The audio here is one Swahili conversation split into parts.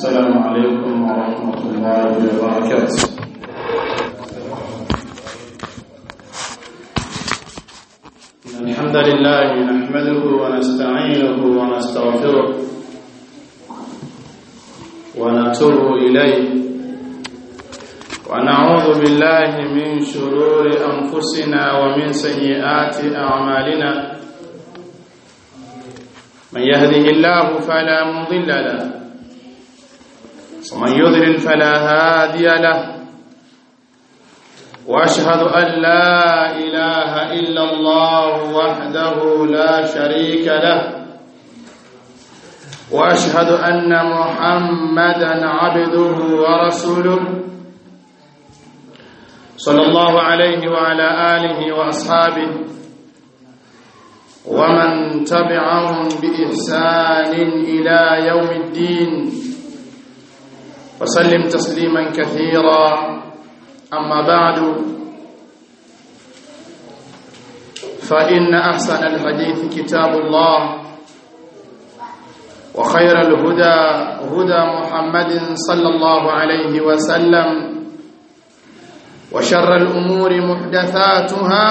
السلام عليكم ورحمة الله وبركاته إن الحمد لله نحمده ونستعينه ونستغفره ونتوب إليه ونعوذ بالله من شرور أنفسنا ومن سيئات أعمالنا من يهده الله فلا مضل له ومن يضلل فلا هادي له واشهد ان لا اله الا الله وحده لا شريك له واشهد ان محمدا عبده ورسوله صلى الله عليه وعلى اله واصحابه ومن تبعهم باحسان الى يوم الدين وسلم تسليما كثيرا أما بعد فإن أحسن الحديث كتاب الله وخير الهدى هدى محمد صلى الله عليه وسلم وشر الأمور محدثاتها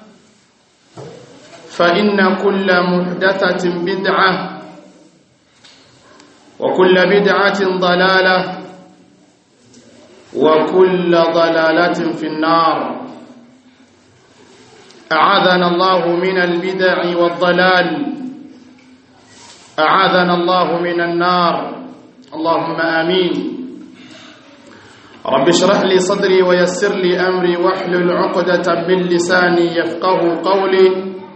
فإن كل محدثة بدعة وكل بدعة ضلالة وكل ضلالة في النار أعاذنا الله من البدع والضلال أعاذنا الله من النار اللهم آمين رب اشرح لي صدري ويسر لي أمري واحلل عقدة من لساني يفقه قولي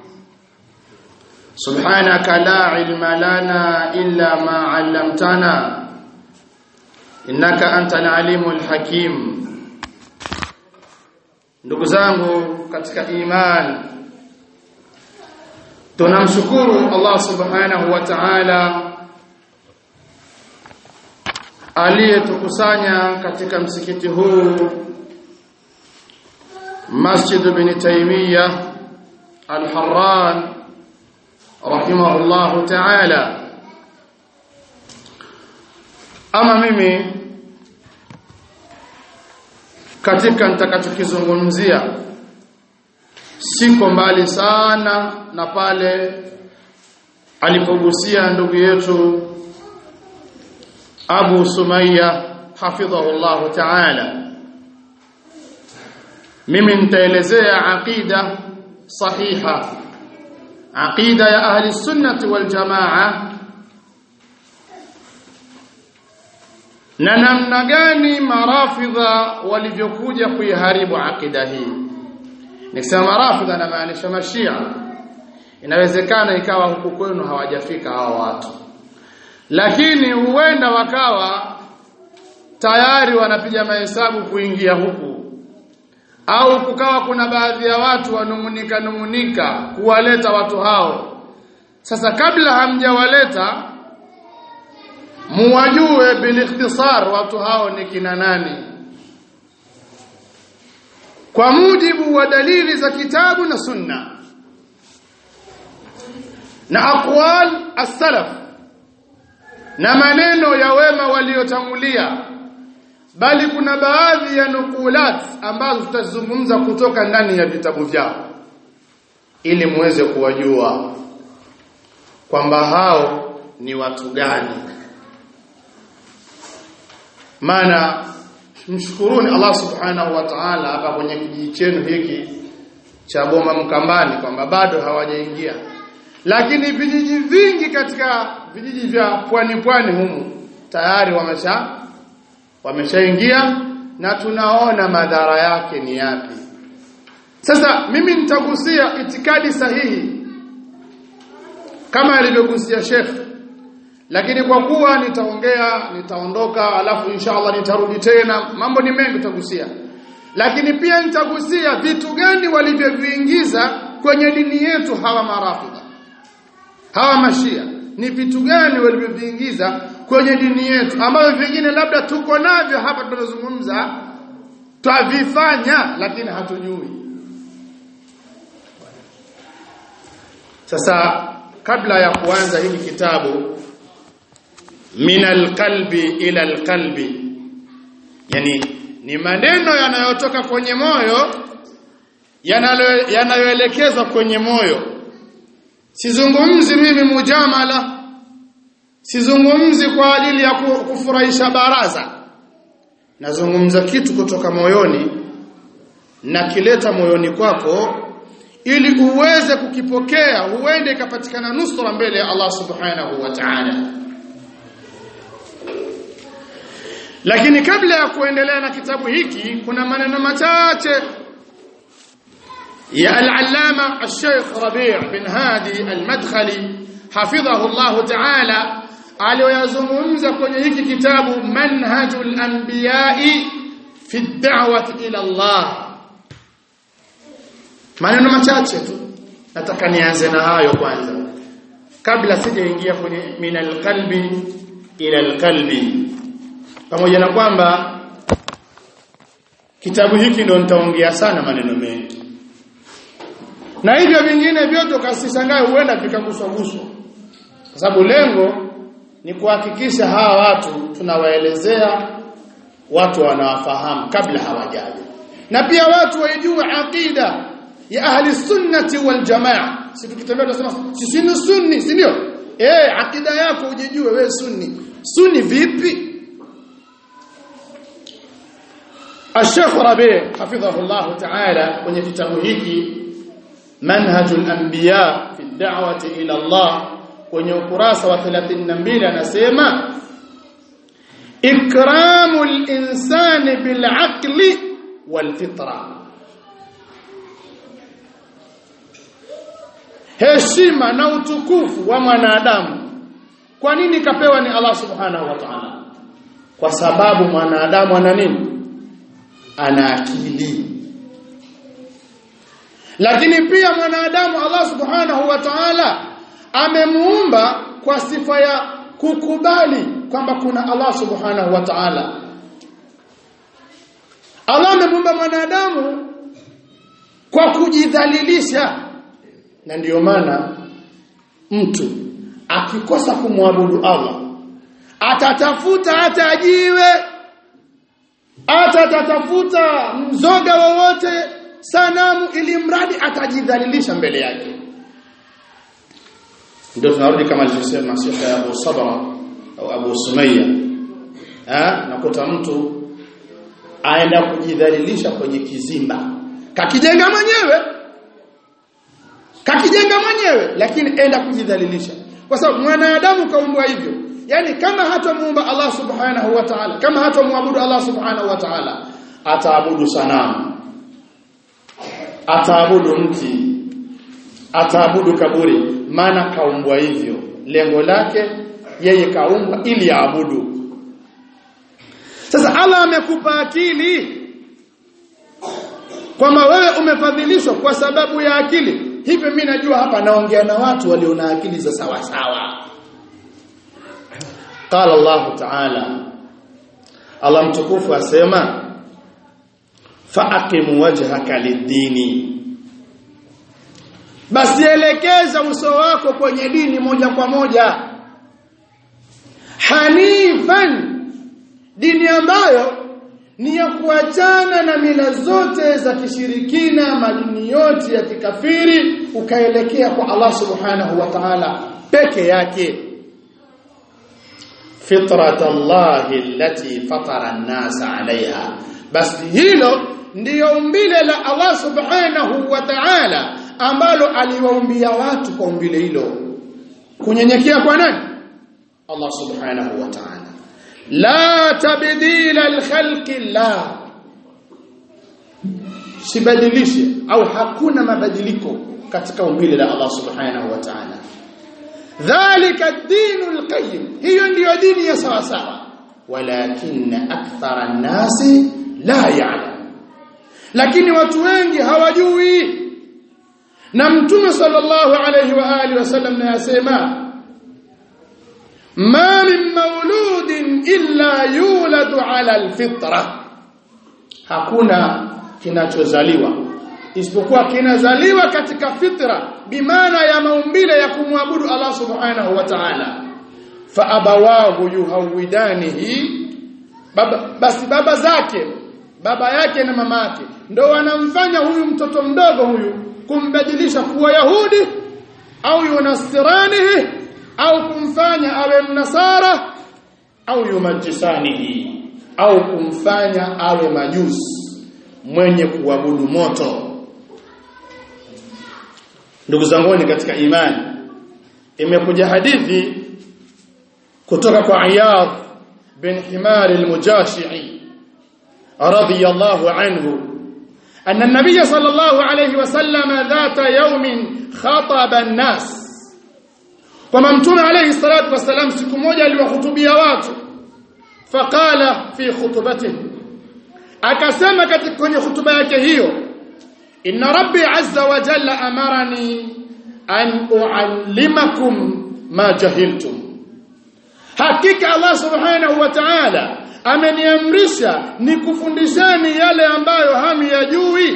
سبحانك لا علم لنا إلا ما علمتنا innaka antal alimul hakim ndugu zangu katika imani tunamshukuru Allah subhanahu wa ta'ala aliyetukusanya katika msikiti huu Masjid ibn Taymiyyah Al-Harran rahimahullahu ta'ala ama mimi katika nitakachokizungumzia siko mbali sana na pale alipogusia ndugu yetu Abu Sumayya hafidhahullahu ta'ala mimi nitaelezea aqida sahiha aqida ya ahli sunnati wal jamaa na namna gani marafidha walivyokuja kuiharibu akida hii nikisema marafidha na maanisha mashia inawezekana ikawa huku kwenu hawajafika hawa watu lakini huenda wakawa tayari wanapiga mahesabu kuingia huku au kukawa kuna baadhi ya watu wanungunika nungunika kuwaleta watu hao sasa kabla hamjawaleta muwajue bilikhtisar watu hao ni kina nani kwa mujibu wa dalili za kitabu na sunna na aqwal as-salaf na maneno ya wema waliotangulia bali kuna baadhi ya nukulat ambazo tutazungumza kutoka ndani ya vitabu vyao ili muweze kuwajua kwamba hao ni watu gani maana mshukuruni Allah subhanahu wa ta'ala hapa kwenye kijiji chenu hiki cha Boma Mkambani kwamba bado hawajaingia lakini vijiji vingi katika vijiji vya pwani pwani humu tayari wamesha wameshaingia na tunaona madhara yake ni yapi sasa mimi nitagusia itikadi sahihi kama alivyogusia Sheikh lakini kwa kuwa nitaongea nitaondoka alafu inshallah nitarudi tena mambo ni mengi tutagusia lakini pia nitagusia vitu gani walivyoviingiza kwenye dini yetu hawa marafidha hawa mashia ni vitu gani walivyoviingiza kwenye dini yetu ambavyo vingine labda tuko navyo hapa tunazungumza twavifanya lakini hatujui sasa kabla ya kuanza hili kitabu min alqalbi ila alqalbi yani ni maneno yanayotoka kwenye moyo yanayoelekezwa kwenye moyo sizungumzi mimi mujamala sizungumzi kwa ajili ya kufurahisha baraza nazungumza kitu kutoka moyoni na kileta moyoni kwako ili uweze kukipokea huende ikapatikana nusra mbele ya Allah subhanahu wa ta'ala lakini kabla ya kuendelea na kitabu hiki kuna maneno machache ya al-allama al-sheikh Rabi' bin Hadi al-Madkhali hafidhahu Allah ta'ala aliyoyazungumza kwenye hiki kitabu manhajul anbiya'i fi ad-da'wati ila Allah maneno machache tu nataka nianze na hayo kwanza kabla sijaingia kwenye minal qalbi ila alqalbi pamoja na kwamba kitabu hiki ndo nitaongea sana maneno mengi na hivyo vingine vyote ukasishangae huenda vikaguswaguswa kwa sababu lengo ni kuhakikisha hawa watu tunawaelezea watu wanawafahamu kabla hawajaja na pia watu waijue aqida ya ahli sunnati wal jamaa si tukitembea tunasema sisi ni sunni si ndio eh akida yako ujijue wewe sunni sunni vipi الشيخ ربيع حفظه الله تعالى kwenye kitabu hiki manhajul anbiya fi da'wati ila Allah kwenye ukurasa wa 32 anasema ikramul insani bil aqli wal fitra heshima na utukufu wa mwanadamu kwa nini kapewa ni Allah subhanahu wa ta'ala kwa sababu mwanadamu ana nini ana akili lakini pia mwanadamu Allah subhanahu wa ta'ala amemuumba kwa sifa ya kukubali kwamba kuna Allah subhanahu wa ta'ala Allah amemuumba mwanadamu kwa kujidhalilisha na ndiyo maana mtu akikosa kumwabudu Allah atatafuta hata ajiwe atatafuta mzoga wowote sanamu ili mradi atajidhalilisha mbele yake ndio tunarudi kama alivyosema Sheikh Abu Sabra au Abu Sumayya eh nakuta mtu aenda kujidhalilisha kwenye kizimba kakijenga mwenyewe kakijenga mwenyewe lakini enda kujidhalilisha kwa sababu mwanadamu kaumbwa hivyo yani kama hatamuumba Allah subhanahu wa ta'ala kama hatamwabudu Allah subhanahu wa ta'ala ataabudu sanamu ataabudu mti ataabudu kaburi maana kaumbwa hivyo lengo lake yeye kaumbwa ili aabudu sasa Allah amekupa akili kwamba wewe umefadhilishwa kwa sababu ya akili hivyo mimi najua hapa naongea na watu walio na akili za sawa sawa qala Allah ta'ala Allah mtukufu asema fa'aqim wajhaka lid-dini basi elekeza uso wako kwenye dini moja kwa moja hanifan dini ambayo ni ya kuachana na mila zote za kishirikina madini yote ya kikafiri ukaelekea kwa Allah subhanahu wa ta'ala peke yake fitrat Allah allati fatara an-nas 'alayha basi hilo ndiyo umbile la Allah subhanahu wa ta'ala ambalo aliwaumbia watu kwa umbile hilo kunyenyekea kwa nani Allah subhanahu wa ta'ala la tabdila likhalqi la sibadilishe au hakuna mabadiliko katika umbile la Allah subhanahu wa ta'ala dhalika ad-dinul qayyim hiyo ndiyo dini ya sawa sawa walakin akthara an-nasi la ya'lam lakini watu wengi hawajui na mtume sallallahu alayhi wa alihi wasallam nayasema ma min mauludin illa yuladu ala alfitra hakuna kinachozaliwa isipokuwa kinazaliwa katika fitra bimaana ya maumbile ya kumwabudu Allah subhanahu wa ta'ala fa abawahu yuhawidanihi baba basi baba zake baba yake na mama yake ndo wanamfanya huyu mtoto mdogo huyu kumbadilisha kuwa yahudi au yunasiranihi au kumfanya awe mnasara au yumajisanihi au kumfanya awe majusi mwenye kuabudu moto ndugu zanguni katika imani imekuja hadithi kutoka kwa Iyad bin Himar al-Mujashi'i radiyallahu anhu أن النبي صلى الله عليه وسلم ذات يوم خطب الناس kwamba mtume alayhi salatu wasalam siku moja aliwahutubia watu faqala fi khutbatihi akasema katika kwenye hutuba yake hiyo inna rabbi azza wa jalla amarani an uallimakum ma jahiltum hakika allah subhanahu wa ta'ala ameniamrisha nikufundishani yale ambayo hamyajui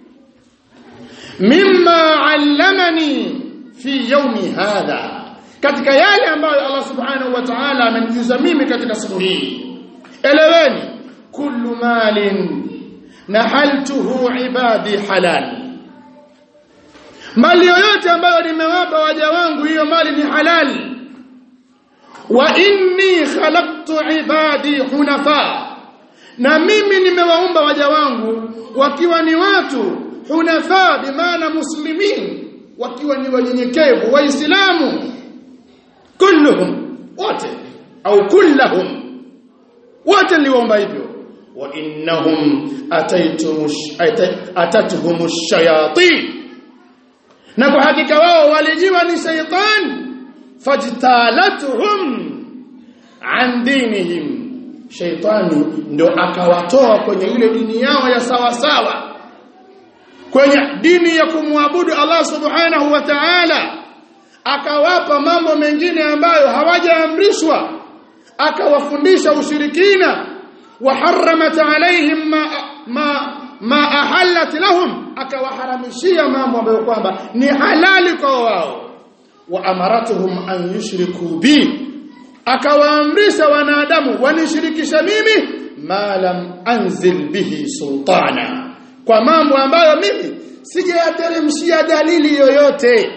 mimma allamani fi yawmi hadha katika yale ambayo Allah subhanahu wa ta'ala amenijuza mimi katika siku hii eleweni kullu malin nahaltuhu ibadi halal mali yoyote ambayo nimewapa waja wangu hiyo mali ni halal wa inni khalaqtu ibadi hunafa na mimi nimewaumba waja wangu wakiwa ni watu hunafa bimaana muslimin wakiwa ni wanyenyekevu waislamu kulluhum wote au kullahum wote niliwaomba hivyo wa innahum atatuhum shayatin na kwa hakika wao walijiwa ni shaytan fajtalatuhum an dinihim shaytani ndio akawatoa kwenye ile dini yao ya sawa sawa kwenye dini ya kumwabudu Allah subhanahu wa ta'ala akawapa mambo mengine ambayo hawajaamrishwa akawafundisha ushirikina wa haramat alaihim ma, ma, ma ahallat lahum akawaharamishia mambo ambayo kwamba ni halali kwa wao wa amaratuhum an yushriku bi akawaamrisha wanadamu wanishirikisha mimi ma lam anzil bihi sultana kwa mambo ambayo mimi sijayateremshia dalili yoyote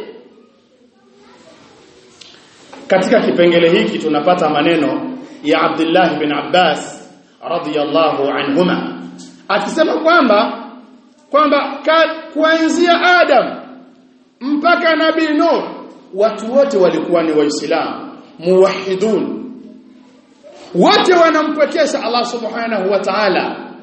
katika kipengele hiki tunapata maneno ya Abdullah bin Abbas radhiyallahu anhuma akisema kwamba kwamba kuanzia Adam mpaka Nabii Nuh watu wote walikuwa ni waislamu muwahidun wote wanampwekesha Allah subhanahu wa ta'ala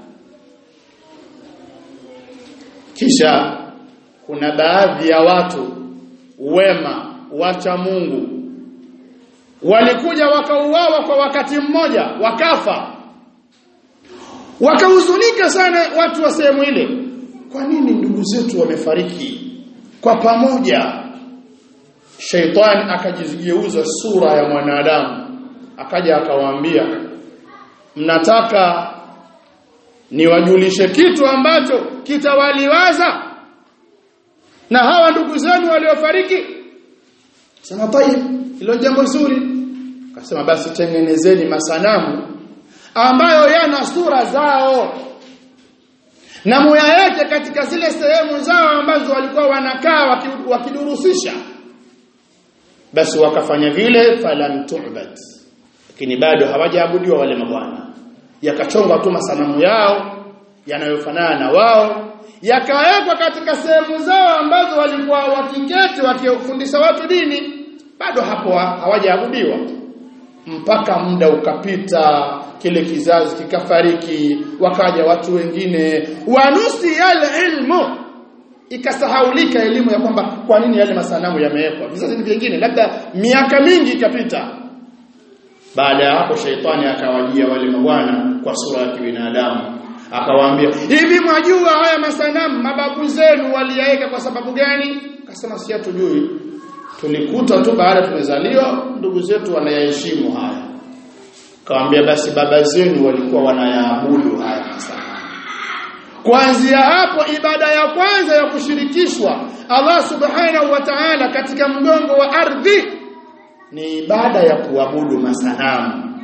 kisha kuna baadhi ya watu wema wacha Mungu walikuja wakauawa kwa wakati mmoja wakafa wakahuzunika sana watu wa sehemu ile kwa nini ndugu zetu wamefariki kwa pamoja Shaitan akajigeuza sura ya mwanadamu akaja akawaambia mnataka niwajulishe kitu ambacho kitawaliwaza na hawa ndugu zenu waliofariki sema tayib hilo jambo zuri akasema basi tengenezeni masanamu ambayo yana sura zao na muyaweke katika zile sehemu zao ambazo walikuwa wanakaa wakidurusisha basi wakafanya vile falam tu'bad lakini bado hawajaabudiwa wale mabwana yakachongwa tu masanamu yao yanayofanana na wao yakawekwa katika sehemu zao ambazo walikuwa wakiketi wakifundisha watu dini bado hapo hawajaabudiwa mpaka muda ukapita kile kizazi kikafariki wakaja watu wengine wanusi yale ilmu ikasahaulika elimu ya kwamba kwa nini yale masanamu yamewekwa vizazi vingine labda miaka mingi ikapita baada ya hapo shaitani akawajia wale mabwana kwa sura ya kibinadamu akawaambia hivi mwajua haya masanamu mababu zenu waliyaweka kwa sababu gani akasema si hatujui tulikuta tu baada tumezaliwa ndugu zetu wanayaheshimu haya kawaambia basi baba zenu walikuwa wanayaabudu haya masanamu kuanzia hapo ibada ya kwanza ya kushirikishwa Allah subhanahu wa ta'ala katika mgongo wa ardhi ni ibada ya kuabudu masanamu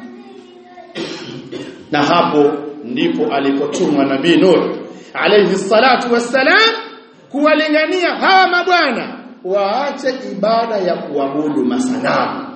na hapo ndipo alipotumwa nabii Nuh alayhi salatu wassalam kuwalingania hawa mabwana waache ibada ya kuabudu masanamu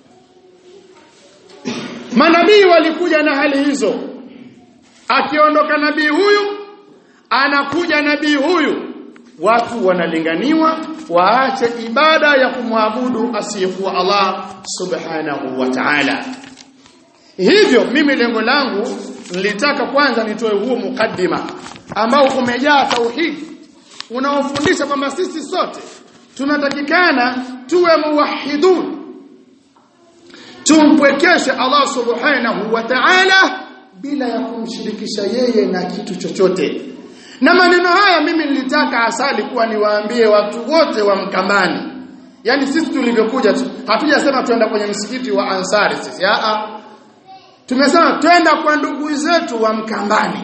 manabii walikuja na hali hizo akiondoka nabii huyu anakuja nabii huyu watu wanalinganiwa waache ibada ya kumwabudu asiyekuwa Allah subhanahu wa ta'ala hivyo mimi lengo langu nilitaka kwanza nitoe huo mukaddima ambao umejaa tauhid unaofundisha kwamba sisi sote tunatakikana tuwe muwahidun tumpwekeshe Allah subhanahu wa ta'ala bila ya kumshirikisha yeye na kitu chochote na maneno haya mimi nilitaka asali kuwa niwaambie watu wote wa Mkambani yani sisi tulivyokuja tu hatujasema twenda kwenye msikiti wa Ansari sisi a tumesema twenda kwa ndugu zetu wa Mkambani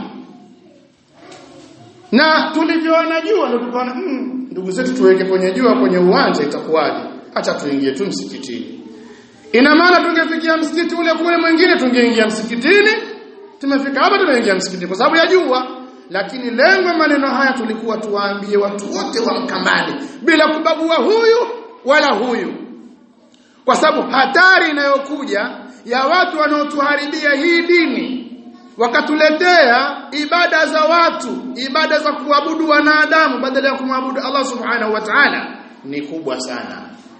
na tulivyoona jua ndio tukaona mm, ndugu zetu tuweke kwenye jua kwenye uwanja itakuwaje acha tuingie tu msikitini ina maana tungefikia msikiti ule kule mwingine tungeingia msikitini tumefika hapa tumeingia msikitini kwa sababu ya jua lakini lengo maneno haya tulikuwa tuwaambie watu wote wa Mkambani bila kubagua huyu wala huyu kwa sababu hatari inayokuja ya watu wanaotuharibia hii dini wakatuletea ibada za watu ibada za kuabudu wanadamu badala ya kumwabudu Allah subhanahu wa ta'ala ni kubwa sana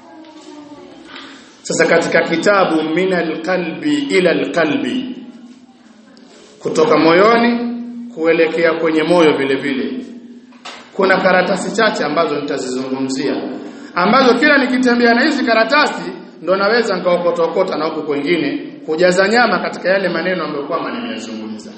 sasa katika kitabu minal qalbi ila alqalbi kutoka moyoni kuelekea kwenye moyo vile vile kuna karatasi chache ambazo nitazizungumzia ambazo kila nikitembea na hizi karatasi ndo naweza nikaokotokota na huko kwingine kujaza nyama katika yale maneno ambayo kwamba nimeyazungumza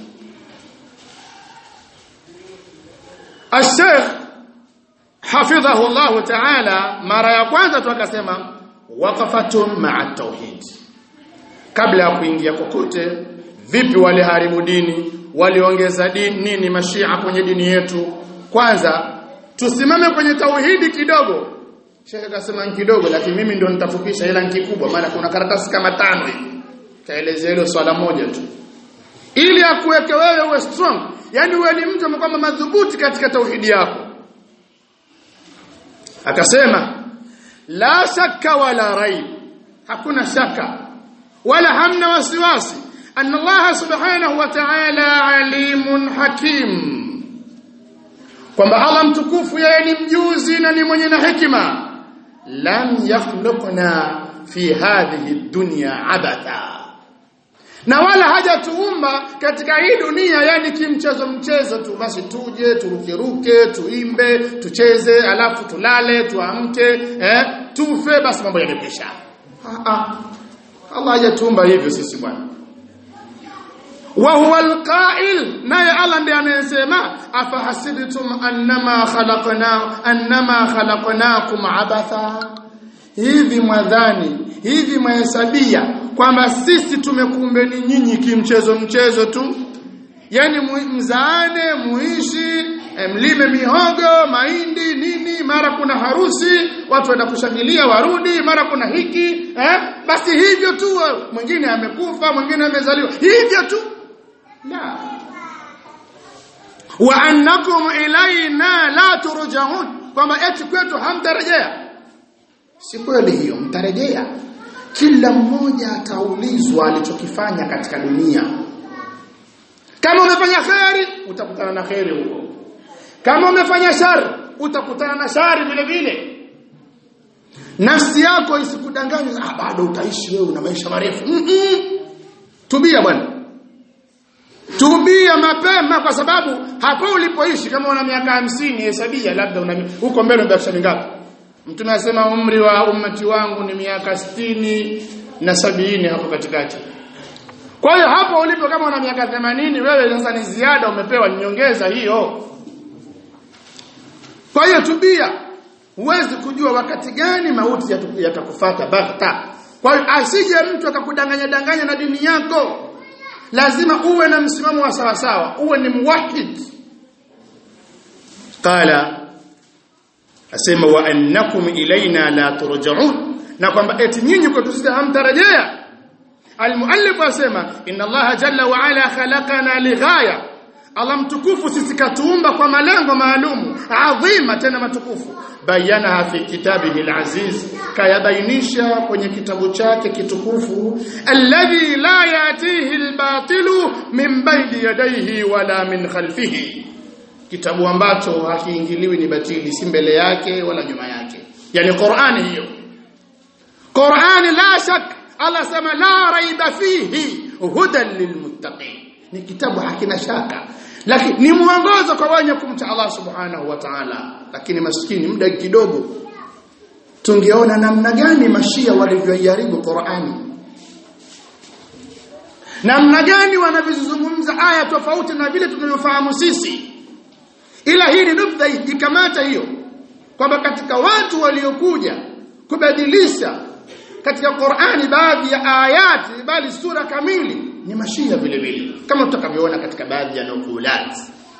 Al-Sheikh hafidhahu Allah Ta'ala mara ya kwanza tu akasema waqafatun ma'a tauhid kabla ya kuingia kokote vipi waliharibu dini waliongeza dini nini mashia kwenye dini yetu kwanza tusimame kwenye tauhidi kidogo Sheikh akasema ni kidogo lakini mimi ndio nitafupisha ila ni kikubwa maana kuna karatasi kama tano hivi kaelezea hilo swala moja tu ili akuweke wewe uwe strong yani uwe ni mtu ambaye madhubuti katika tauhidi yako akasema la shakka wala raib hakuna shaka wala hamna wasiwasi anna Allah subhanahu wa ta'ala alimun hakim kwamba Allah mtukufu yeye ni mjuzi na ni mwenye na hekima lam yakhluqna fi hadhihi dunya abatha na wala hajatuumba katika hii dunia yani kimchezo mchezo tu basi tuje turukeruke tuimbe tucheze alafu tulale tuamke eh tufe basi mambo yamekwisha Allah hajatuumba hivyo sisi bwana wa huwa alqa'il naye Allah ndiye anayesema afahasibtum annama khalaqna annama khalaqnakum abatha hivi mwadhani hivi mwahesabia kwamba sisi tumekuumbeni nyinyi kimchezo mchezo tu yani mzaane muishi mlime mihogo mahindi nini mara kuna harusi watu wenda kushangilia warudi mara kuna hiki eh? basi hivyo tu mwingine amekufa mwingine amezaliwa hivyo tu la wa annakum ilaina la turjaun kwamba eti kwetu hamtarejea si kweli hiyo mtarejea kila mmoja ataulizwa alichokifanya katika dunia kama umefanya kheri utakutana na kheri huko kama umefanya shari utakutana na shari vile vile nafsi yako isikudanganye ah bado utaishi wewe una maisha marefu mm -mm. tubia bwana tubia mapema kwa sababu hapo ulipoishi kama una miaka hamsini hesabia labda una huko mbele unabakisha mingapi Mtume asema umri wa ummati wangu ni miaka sitini na sabini hapo katikati. Kwa hiyo hapo ulipo kama una miaka 80 wewe sasa ni ziada umepewa nyongeza hiyo. Kwa hiyo tubia huwezi kujua wakati gani mauti yatakufata baghta. Kwa hiyo asije mtu akakudanganya danganya na dini yako. Lazima uwe na msimamo wa sawa sawa, uwe ni muwahid. Qala asema wa annakum ilaina la turja'un na kwamba eti nyinyi kwetu sisi hamtarejea almuallif asema inna allaha jalla wa ala khalaqana lighaya Allah mtukufu sisi katuumba kwa malengo maalumu adhima tena matukufu bayana fi kitabihi alaziz kayabainisha kwenye kitabu chake kitukufu alladhi la yatihi albatilu min bayni yadayhi wala min khalfihi kitabu ambacho hakiingiliwi ni batili si mbele yake wala nyuma yake yani Qur'ani hiyo Qur'ani la shak Allah sema la raiba fihi hudan lilmuttaqin ni kitabu hakina shaka lakini ni mwongozo kwa wenye kumcha Allah subhanahu wa ta'ala lakini maskini muda kidogo tungeona namna gani mashia walivyoiharibu Qur'ani namna gani wanavyozungumza aya tofauti na vile tunavyofahamu sisi ila hii ni nukta ikamata hiyo kwamba katika watu waliokuja kubadilisha katika Qur'ani baadhi ya ayati bali sura kamili ni mashia vile vile kama tutakavyoona katika baadhi ya nukulat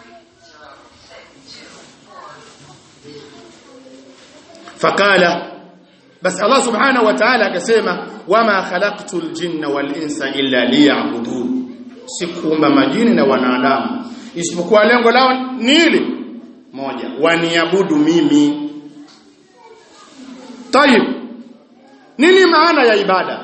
fakala bas Allah subhanahu wa ta'ala akasema wama khalaqtul jinna wal insa illa liya'budun sikuumba majini na wanadamu isipokuwa lengo lao ni hili moja waniabudu mimi tayib nini maana ya ibada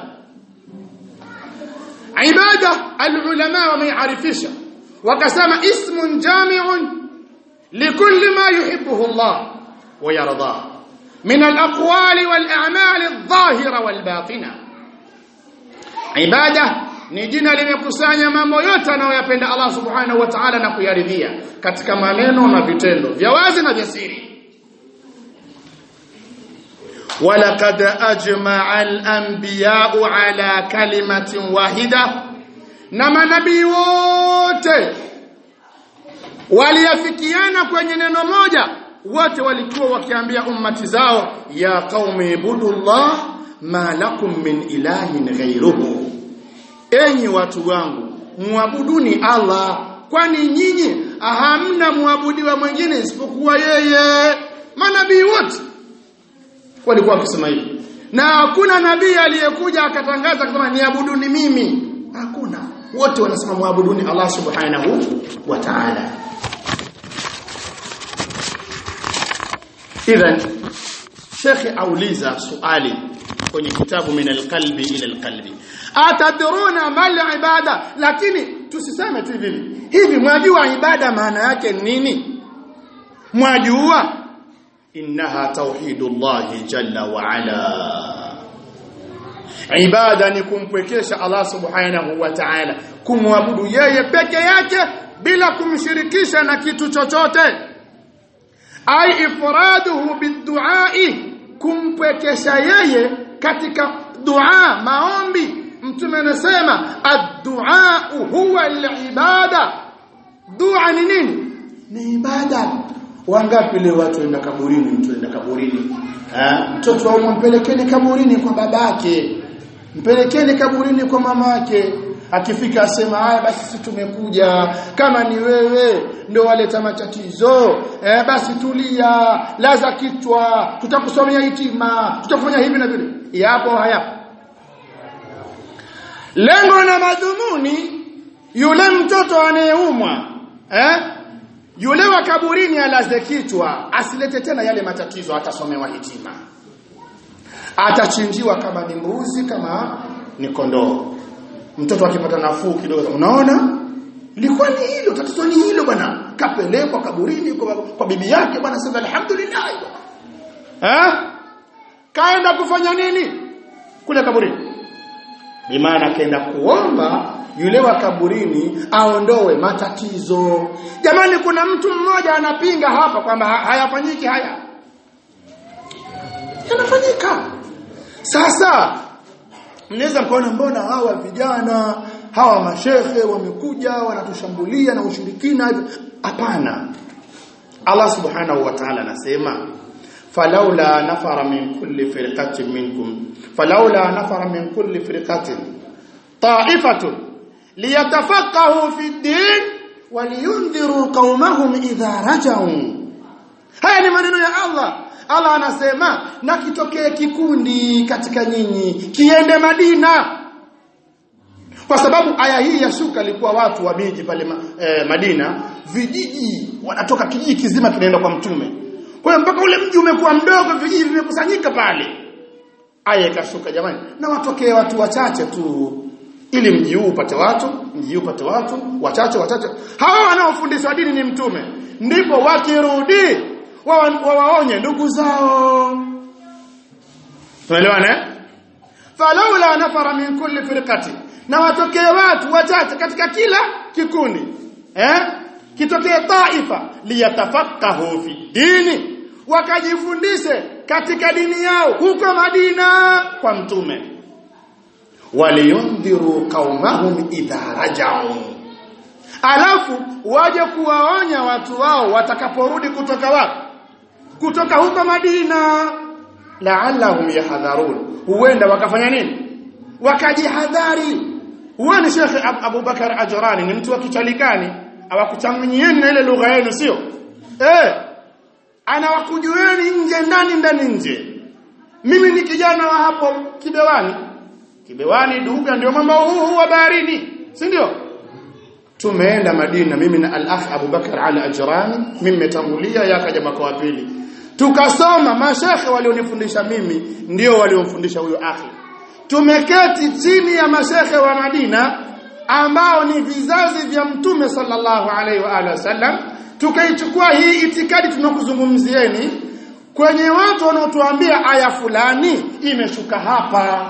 ibada alulama wamearifisha wakasema ismun jami'un likulli ma yuhibbuhu Allah wa yardah min alaqwali wal a'mal adh-dhahira wal batina ibada ni jina limekusanya mambo yote anayoyapenda Allah subhanahu wa ta'ala na kuyaridhia katika maneno na vitendo vya wazi na vya siri ولقد أجمع الأنبياء على كلمة واحدة نما نبي wote waliafikiana kwenye neno moja wote walikuwa wakiambia ummati zao ya qaumi ibudullah ma lakum min ilahin ghayruhu enyi watu wangu muabuduni Allah kwani nyinyi hamna muabudiwa mwingine isipokuwa yeye manabii wote walikuwa wakisema hivi na hakuna nabii aliyekuja akatangaza kusema niabuduni mimi hakuna wote wanasema muabuduni Allah subhanahu wa ta'ala idhan shekhi auliza swali kwenye kitabu min alqalbi ila alqalbi atadruna mal ibada lakini tusiseme tu hivi hivi mwajua ibada maana yake nini mwajua innaha tauhidullahi jalla wa ala ibada ni kumpwekesha Allah subhanahu wa ta'ala kumwabudu yeye peke yake bila kumshirikisha na kitu chochote ai ifraduhu biduai kumpwekesha yeye katika dua maombi mtume anasema ad-du'a huwa al-ibada dua ni nini ni ibada wangapi leo watu waenda kaburini mtu aenda kaburini ha? mtoto wao mpelekeni kaburini kwa babake mpelekeni kaburini kwa mamake akifika asema haya basi sisi tumekuja kama ni wewe ndio waleta matatizo eh, basi tulia laza kichwa tutakusomea hitima tutakufanya hivi na vile yapo hayapo lengo na madhumuni yule mtoto anayeumwa eh yule wa kaburini alaze kichwa asilete tena yale matatizo atasomewa hitima atachinjiwa kama ni mbuzi kama ni kondoo mtoto akipata nafuu kidogo unaona ilikuwa ni hilo tatizo ni hilo bwana kapelekwa kaburini kwa, kwa bibi yake bwana sasa alhamdulillah eh kaenda kufanya nini kule kaburini bimaana kaenda kuomba yule wa kaburini aondoe matatizo jamani kuna mtu mmoja anapinga hapa kwamba hayafanyiki haya yanafanyika sasa mnaweza mkaona mbona hawa vijana hawa mashehe wamekuja wanatushambulia na ushirikina hapana Allah subhanahu wa ta'ala anasema falaula nafara min kulli firqatin minkum falaula nafara min kulli firqatin ta'ifatun liyatafaqahu fi ad-din waliyundhiru qaumahum idha raja'u haya ni maneno ya Allah Allah anasema na kitokee kikundi katika nyinyi kiende Madina kwa sababu aya hii ya shuka ilikuwa watu wa miji pale eh, Madina vijiji wanatoka kijiji kizima kinaenda kwa mtume kwa hiyo mpaka ule mji umekuwa mdogo vijiji vimekusanyika pale aya ikashuka jamani na watokee watu wachache tu ili mji huu upate watu mji huu upate watu wachache wachache hawa wanaofundishwa dini ni mtume ndipo wakirudi wawaonye ndugu zao tunaelewana eh falaula nafara min kulli firqati na watokee watu wachache katika kila kikundi eh kitokee taifa liyatafaqahu fi dini wakajifundishe katika dini yao huko Madina kwa mtume waliyundhiru qaumahum idha raja'u alafu waje kuwaonya watu wao watakaporudi kutoka wapi kutoka huko Madina la'allahum yahdharun huenda wakafanya nini wakajihadhari huoni Sheikh Abu Bakar Ajrani ni mtu wa kichalikani awakuchanganyieni na ile lugha yenu sio eh anawakujueni nje ndani ndani nje mimi ni kijana wa hapo kibewani kibewani duga ndio mambo huu wa baharini si ndio tumeenda Madina mimi na al-akh Abu Bakar Ali Ajrani mimi nimetangulia yakaja mwaka wa pili tukasoma mashekhe walionifundisha mimi ndio waliomfundisha huyo akhi tumeketi chini ya mashekhe wa Madina ambao ni vizazi vya mtume sallallahu alaihi wa alihi wasallam tukaichukua hii itikadi tunakuzungumzieni kwenye watu wanaotuambia aya fulani imeshuka hapa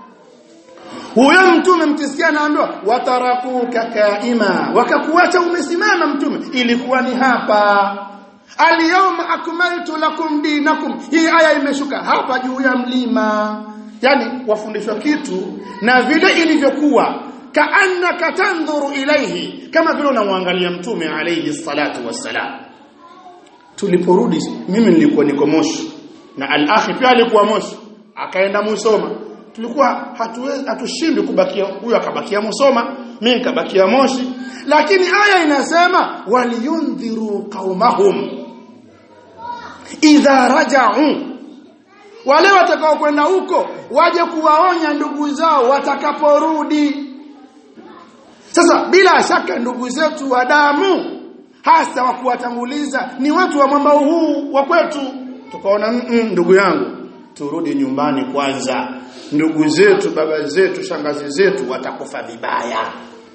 huyo mtume mkisikia anaambiwa watarakuka kaima wakakuacha umesimama mtume ilikuwa ni hapa alyawma akmaltu lakum dinakum hii aya imeshuka hapa juu ya mlima yani wafundishwa kitu na vile ilivyokuwa kaannaka tandhuru ilaihi kama vile unamwangalia mtume alayhi salatu wassalam tuliporudi mimi nilikuwa niko Moshi na al-akhi pia alikuwa Moshi akaenda Musoma tulikuwa hatuwezi hatushindwi kubakia huyo akabakia Musoma mimi nikabakia Moshi lakini aya inasema waliyundhiru qaumahum idha raja'u wale watakao kwenda huko waje kuwaonya ndugu zao watakaporudi sasa bila shaka ndugu zetu wa damu hasa wa kuwatanguliza ni watu wa mwambao huu wa kwetu tukaona ndugu yangu turudi nyumbani kwanza ndugu zetu baba zetu shangazi zetu watakufa vibaya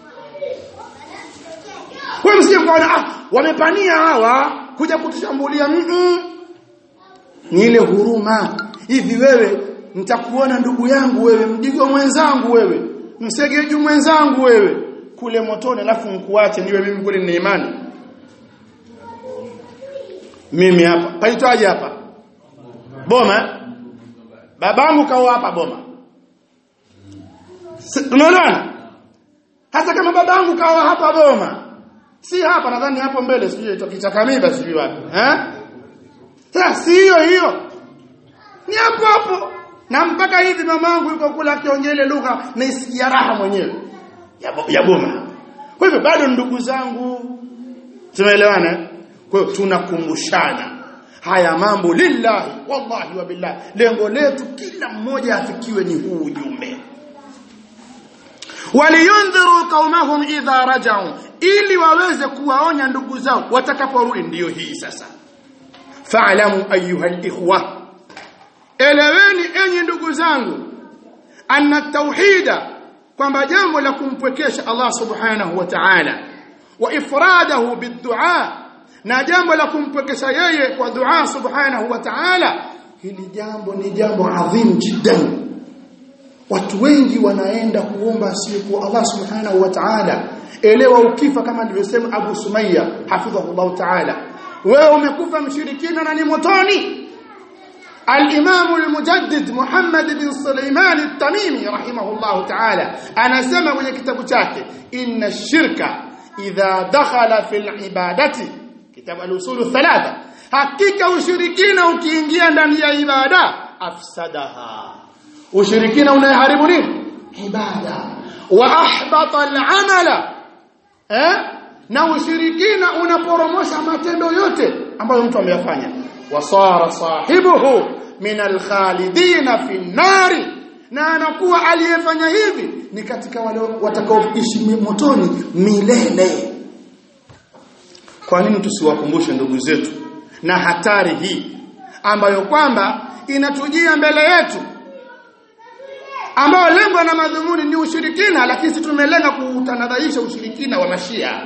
wewe msije kuona ah wamepania hawa kuja kutushambulia mm -mm. ni ile huruma hivi wewe nitakuona ndugu yangu wewe mdigo mwenzangu wewe msegeju mwenzangu wewe kule motoni alafu mkuache niwe mimi kule nina imani mimi hapa paitwaje hapa boma babangu kao hapa boma tunaelewana hata kama babangu kao hapa boma si hapa nadhani hapo mbele sijui kichakamiba sijui wapi eh sasa si hiyo hiyo ni hapo hapo na mpaka hivi mamangu yuko kula akiongea ile lugha na isikia raha mwenyewe ya, bo, ya boma kwa hivyo bado ndugu zangu tumeelewana kwa hiyo tunakumbushana haya mambo lillahi wallahi wa billahi lengo letu kila mmoja afikiwe ni huu ujumbe waliyundhiru qaumahum idha raja'u ili waweze kuwaonya ndugu zao watakaporudi ndiyo hii sasa fa'lamu ayuha ikhwa eleweni enyi ndugu zangu anna tauhida kwamba jambo la kumpwekesha Allah subhanahu wa ta'ala wa ifradahu biddu'a na jambo la kumpwekesha yeye kwa dua subhanahu wa ta'ala hili jambo ni jambo adhim jiddan watu wengi wanaenda kuomba asiyekuwa Allah subhanahu wa ta'ala elewa ukifa kama alivyosema Abu Sumayya hafidhahullah ta'ala wewe umekufa mshirikina na ni motoni الإمام المجدد محمد بن سليمان التميمي رحمه الله تعالى أنا سمع من كتاب شاكي إن الشرك إذا دخل في العبادة كتاب الأصول الثلاثة hakika ushirikina ukiingia ndani ya ibada afsadaha ushirikina unaharibu nini ibada wa ahbata al'amala eh na ushirikina unaporomosha matendo yote ambayo mtu ameyafanya wasara sahibuhu min alkhalidina fi nari na anakuwa aliyefanya hivi ni katika wale watakaoishi motoni milele kwa nini tusiwakumbushe ndugu zetu na hatari hii ambayo kwamba inatujia mbele yetu ambayo lengo na madhumuni ni ushirikina lakini sisi tumelenga kuutanadhaisha ushirikina wa mashia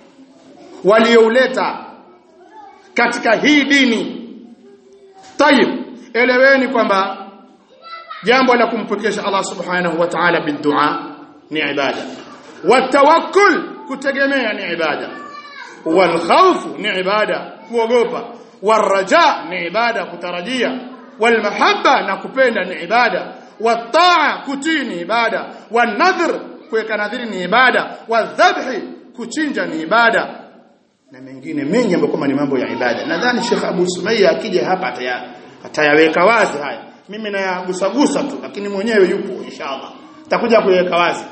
waliouleta katika hii dini tayib eleweni kwamba jambo la kumpokesha Allah subhanahu wa ta'ala bidua ni ibada watawakkul kutegemea ni ibada wal khawfu ni ibada kuogopa waraja ni ibada kutarajia wal mahabba na kupenda ni ibada wataa kutii ni ibada wanadhr kuweka nadhiri ni ibada wadhabhi kuchinja ni ibada na mengine mengi ambayo kama ni mambo ya ibada nadhani Sheikh Abu Sumayya akija hapa ataya atayaweka wazi haya mimi nayagusagusa tu lakini mwenyewe yupo inshallah takuja kuweka wazi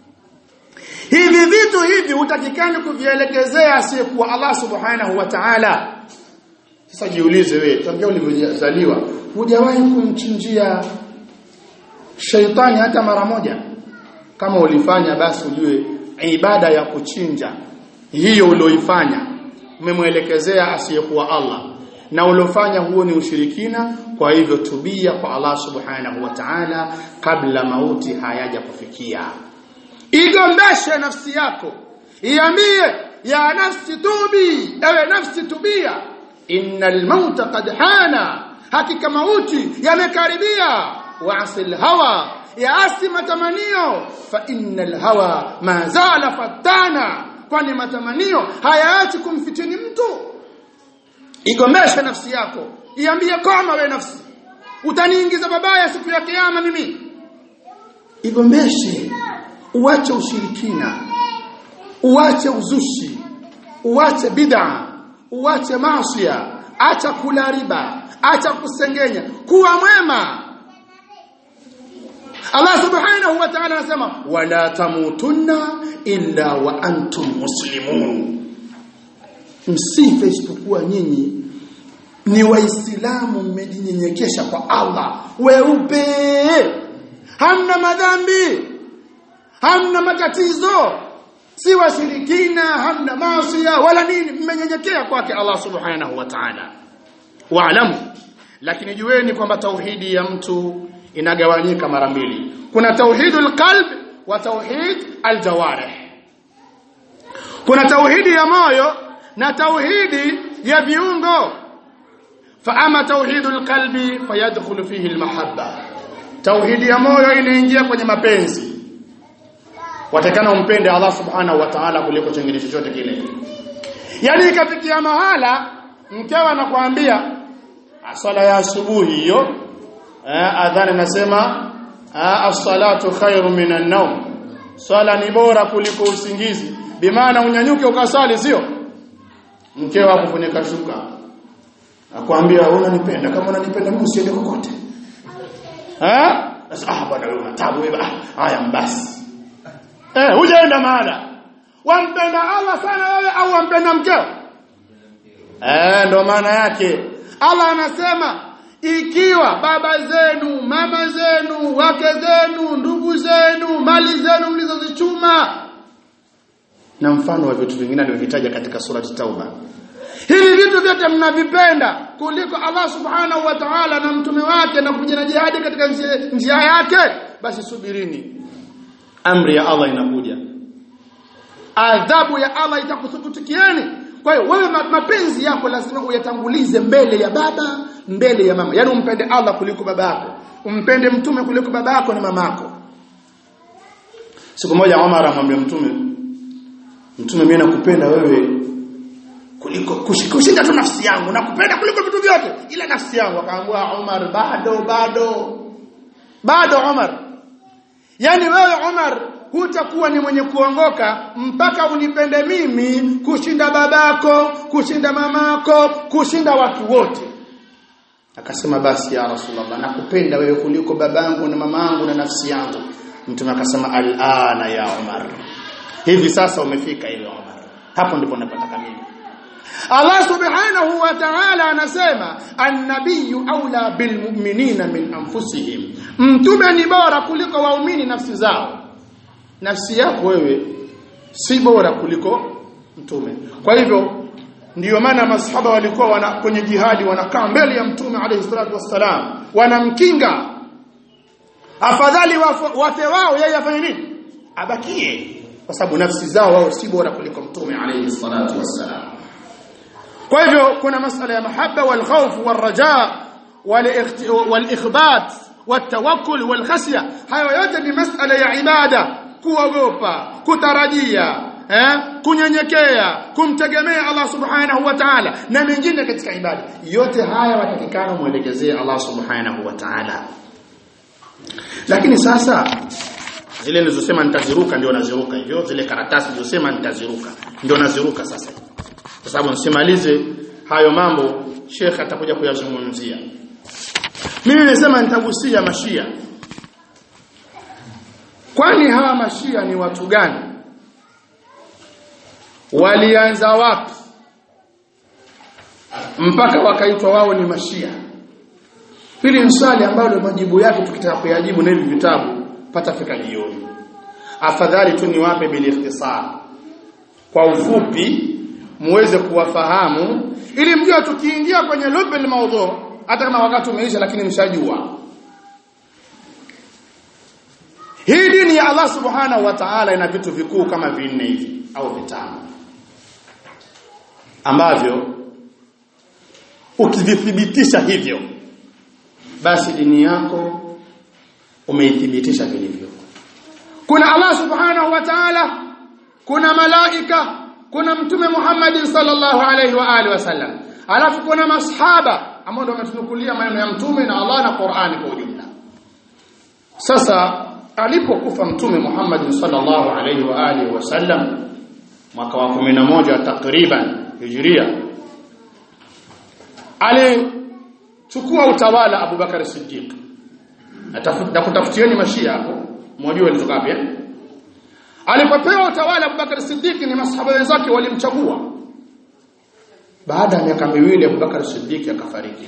hivi vitu hivi hutakikani kuvielekezea asiyekuwa Allah subhanahu wa ta'ala sasa jiulize wewe tangia ulivyozaliwa hujawahi kumchinjia shaitani hata mara moja kama ulifanya basi ujue ibada ya kuchinja hiyo ulioifanya umemwelekezea asiyekuwa Allah na uliofanya huo ni ushirikina kwa hivyo tubia kwa Allah subhanahu wa ta'ala kabla mauti hayaja kufikia igombeshe nafsi yako iambie ya nafsi tubi ewe nafsi tubia innal mauta qad hana hakika mauti yamekaribia waasil hawa yaasi matamanio fa innal hawa ma zala fatana kwani matamanio hayaachi kumfitini mtu igomeshe nafsi yako iambie koma we nafsi utaniingiza babaya siku ya kiyama mimi igombeshe uache ushirikina uache uzushi uache bid'a uache maasiya acha kula riba acha kusengenya kuwa mwema Allah subhanahu wa ta'ala anasema wala tamutunna illa wa antum muslimun msife isipokuwa nyinyi ni waislamu mmejinyenyekesha kwa Allah weupe hamna madhambi hamna matatizo si washirikina hamna maasi wala nini mmenyenyekea kwake Allah subhanahu wa ta'ala waalamu lakini jueni kwamba tauhidi ya mtu inagawanyika mara mbili kuna tauhidul qalb wa tauhid aljawarih kuna tauhidi ya moyo na tauhidi ya viungo fa ama tauhidul qalbi fayadkhulu fihi almahabba tauhidi ya moyo inaingia kwenye mapenzi watakana umpende Allah subhanahu wa ta'ala kuliko chengine chochote kile yani ikafikia mahala mkewe anakuambia swala ya asubuhi hiyo eh, adhani nasema as-salatu khairu minan nawm swala ni bora kuliko usingizi bimaana unyanyuke ukasali sio mkewe akufunika shuka akwambia unanipenda kama unanipenda mimi usiende kokote eh ah bwana wewe unatabu wewe ah haya basi eh hujaenda mahala wampenda Allah sana wewe au wampenda mkeo eh ndo maana yake Allah anasema ikiwa baba zenu mama zenu wake zenu ndugu zenu mali zenu mlizozichuma na mfano wa vitu vingine alivyovitaja katika surati tauba hivi vitu vyote mnavipenda kuliko Allah subhanahu wa ta'ala na mtume wake na kupigana jihadi katika njia, njia yake basi subirini amri ya Allah inakuja adhabu ya Allah itakuthubutikieni kwa hiyo wewe mapenzi yako lazima uyatangulize mbele ya baba mbele ya mama yani umpende Allah kuliko babako umpende mtume kuliko babako na mamako siku moja Umar amwambia mtume mtume mimi nakupenda wewe kuliko kushinda tu nafsi yangu nakupenda kuliko vitu vyote ila nafsi yangu akaambia Umar bado bado bado Umar yani wewe Umar hutakuwa ni mwenye kuongoka mpaka unipende mimi kushinda babako kushinda mamako kushinda watu wote akasema basi ya rasulullah nakupenda wewe kuliko babangu na mamangu na nafsi yangu mtume akasema alana ya Umar hivi sasa umefika ile Umar hapo ndipo napataka mimi Allah subhanahu wa ta'ala anasema annabiyyu aula bilmu'minina min anfusihim mtume ni bora kuliko waumini nafsi zao nafsi yako wewe si bora kuliko mtume kwa hivyo ndiyo maana masahaba walikuwa wana, kwenye jihadi wanakaa mbele ya mtume alayhi salatu wassalam wanamkinga afadhali wafe wao yeye afanye nini abakie kwa sababu nafsi zao wao si bora kuliko mtume alayhi salatu wassalam kwa hivyo kuna masala ya mahaba wal khawf wal raja wal ikhbat والتوكل والخشيه hayo yote ni masala ya ibada kuogopa kutarajia eh kunyenyekea kumtegemea Allah subhanahu wa ta'ala na mengine katika ibada yote haya watakikana muelekezee Allah subhanahu wa ta'ala lakini sasa zile nilizosema nitaziruka ndio naziruka hivyo zile karatasi nilizosema nitaziruka ndio naziruka sasa kwa sababu nisimalize hayo mambo Sheikh atakuja kuyazungumzia mimi nimesema nitagusia mashia kwani hawa mashia ni watu gani walianza wapi mpaka wakaitwa wao ni mashia hili ni swali ambalo majibu yake tukitaka kuyajibu na hivi vitabu pata fika jioni afadhali tu niwape bil ikhtisar kwa ufupi muweze kuwafahamu ili mjue tukiingia kwenye lubbil mawdhu hata kama wakati umeisha lakini mshajua hii dini ya Allah subhanahu wa ta'ala ina vitu vikuu kama vinne hivi au vitano ambavyo ukivithibitisha hivyo basi dini yako umeithibitisha vilivyo kuna Allah subhanahu wa ta'ala kuna malaika kuna mtume Muhammad sallallahu alaihi wa alihi wasallam alafu kuna masahaba ambao ndio wametunukulia maneno ya mtume na Allah na Qur'ani kwa ujumla sasa alipokufa mtume Muhammad sallallahu alaihi wa alihi wasallam mwaka wa 11 takriban hijria alichukua utawala Abu Bakar Siddiq na kutafutieni mashia hapo mwajua alitoka wapi alipopewa utawala Abu Bakar Siddiq ni masahaba wenzake walimchagua baada ya miaka miwili Abu Bakar Siddiq akafariki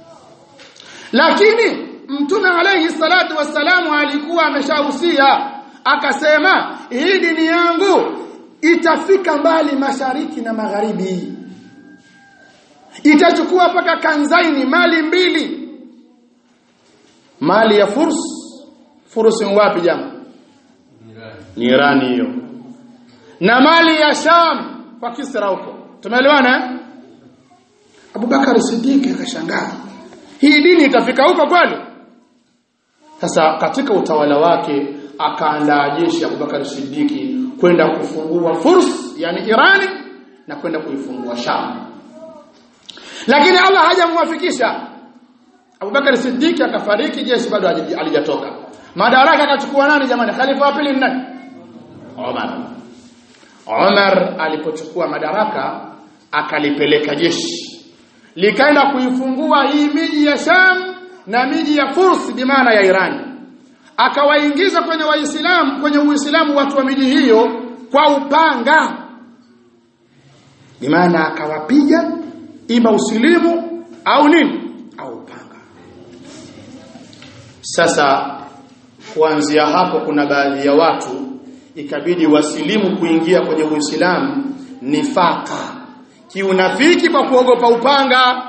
lakini mtume alayhi salatu wassalamu alikuwa ameshahusia akasema hii dini yangu itafika mbali mashariki na magharibi itachukua paka kanzaini mali mbili mali ya furs furs ni wapi jamaa ni Irani hiyo na mali ya Sham kwa Kisra huko tumeelewana Abubakar Siddiq akashangaa hii dini itafika huko kweli sasa katika utawala wake akaandaa jeshi Abubakar Siddiq kwenda kufungua Furs yani Irani na kwenda kuifungua Sham lakini Allah hajamwafikisha Abubakar Siddiq akafariki jeshi bado halijatoka madaraka akachukua nani jamani khalifa wa pili nani Umar Umar alipochukua madaraka akalipeleka jeshi likaenda kuifungua hii miji ya Sham na miji ya Furs bimaana ya Iran akawaingiza kwenye waislamu kwenye uislamu watu wa miji hiyo kwa upanga bimaana akawapiga ima usilimu au nini au upanga sasa kuanzia hapo kuna baadhi ya watu ikabidi wasilimu kuingia kwenye Uislamu nifaka kiunafiki kwa kuogopa upanga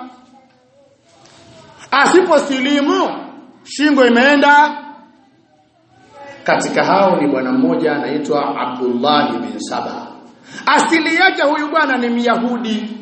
asiposilimu shingo imeenda katika hao ni bwana mmoja anaitwa Abdullah bin Saba asili yake huyu bwana ni Myahudi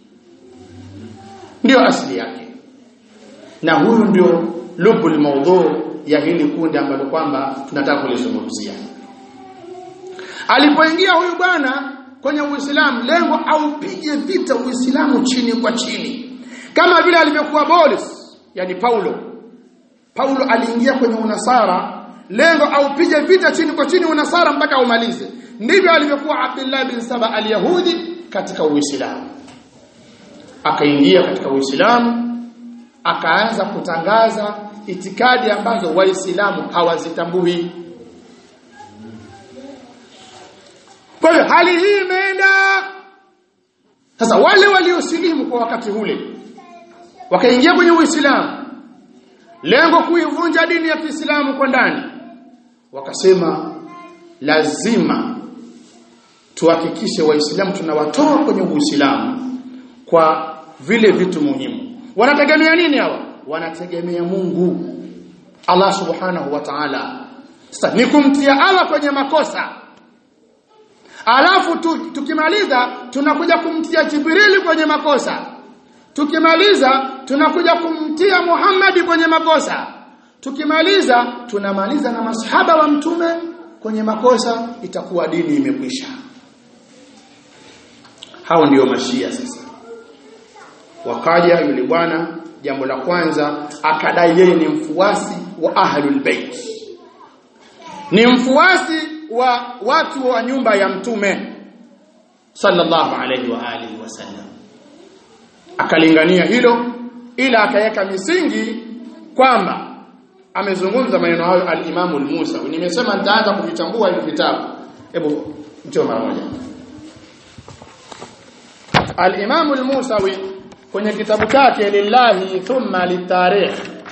ndio asili yake na huyu ndio lubul mawdhu ya hili kundi ambalo kwamba tunataka kulizungumzia alipoingia huyu bwana kwenye Uislamu lengo aupige vita Uislamu chini kwa chini kama vile alivyokuwa Bolis yani Paulo Paulo aliingia kwenye unasara lengo aupige vita chini kwa chini unasara mpaka aumalize ndivyo alivyokuwa Abdullah bin Saba al-Yahudi katika Uislamu akaingia katika Uislamu akaanza kutangaza itikadi ambazo waislamu hawazitambui kwa hiyo hali hii imeenda sasa wale waliosilimu kwa wakati ule wakaingia kwenye Uislamu lengo kuivunja dini ya Kiislamu kwa ndani wakasema lazima tuhakikishe waislamu tunawatoa kwenye Uislamu kwa vile vitu muhimu wanategemea nini hawa wanategemea Mungu Allah subhanahu wa ta'ala sasa ni kumtia Allah kwenye makosa alafu tu, tukimaliza tunakuja kumtia Jibrili kwenye makosa tukimaliza tunakuja kumtia Muhammadi kwenye makosa tukimaliza tunamaliza na masahaba wa mtume kwenye makosa itakuwa dini imekwisha hao ndio mashia sasa wakaja yule bwana jambo la kwanza akadai yeye ni mfuasi wa ahlul bait ni mfuasi wa watu wa nyumba ya mtume sallallahu alayhi wa alihi wasallam akalingania hilo ila akaweka misingi kwamba amezungumza maneno hayo al-Imam al-Musa nimesema nitaanza kuvichambua hivi vitabu hebu njoo mara moja al-Imam al-Musawi kwenye kitabu chake lillahi thumma litarikh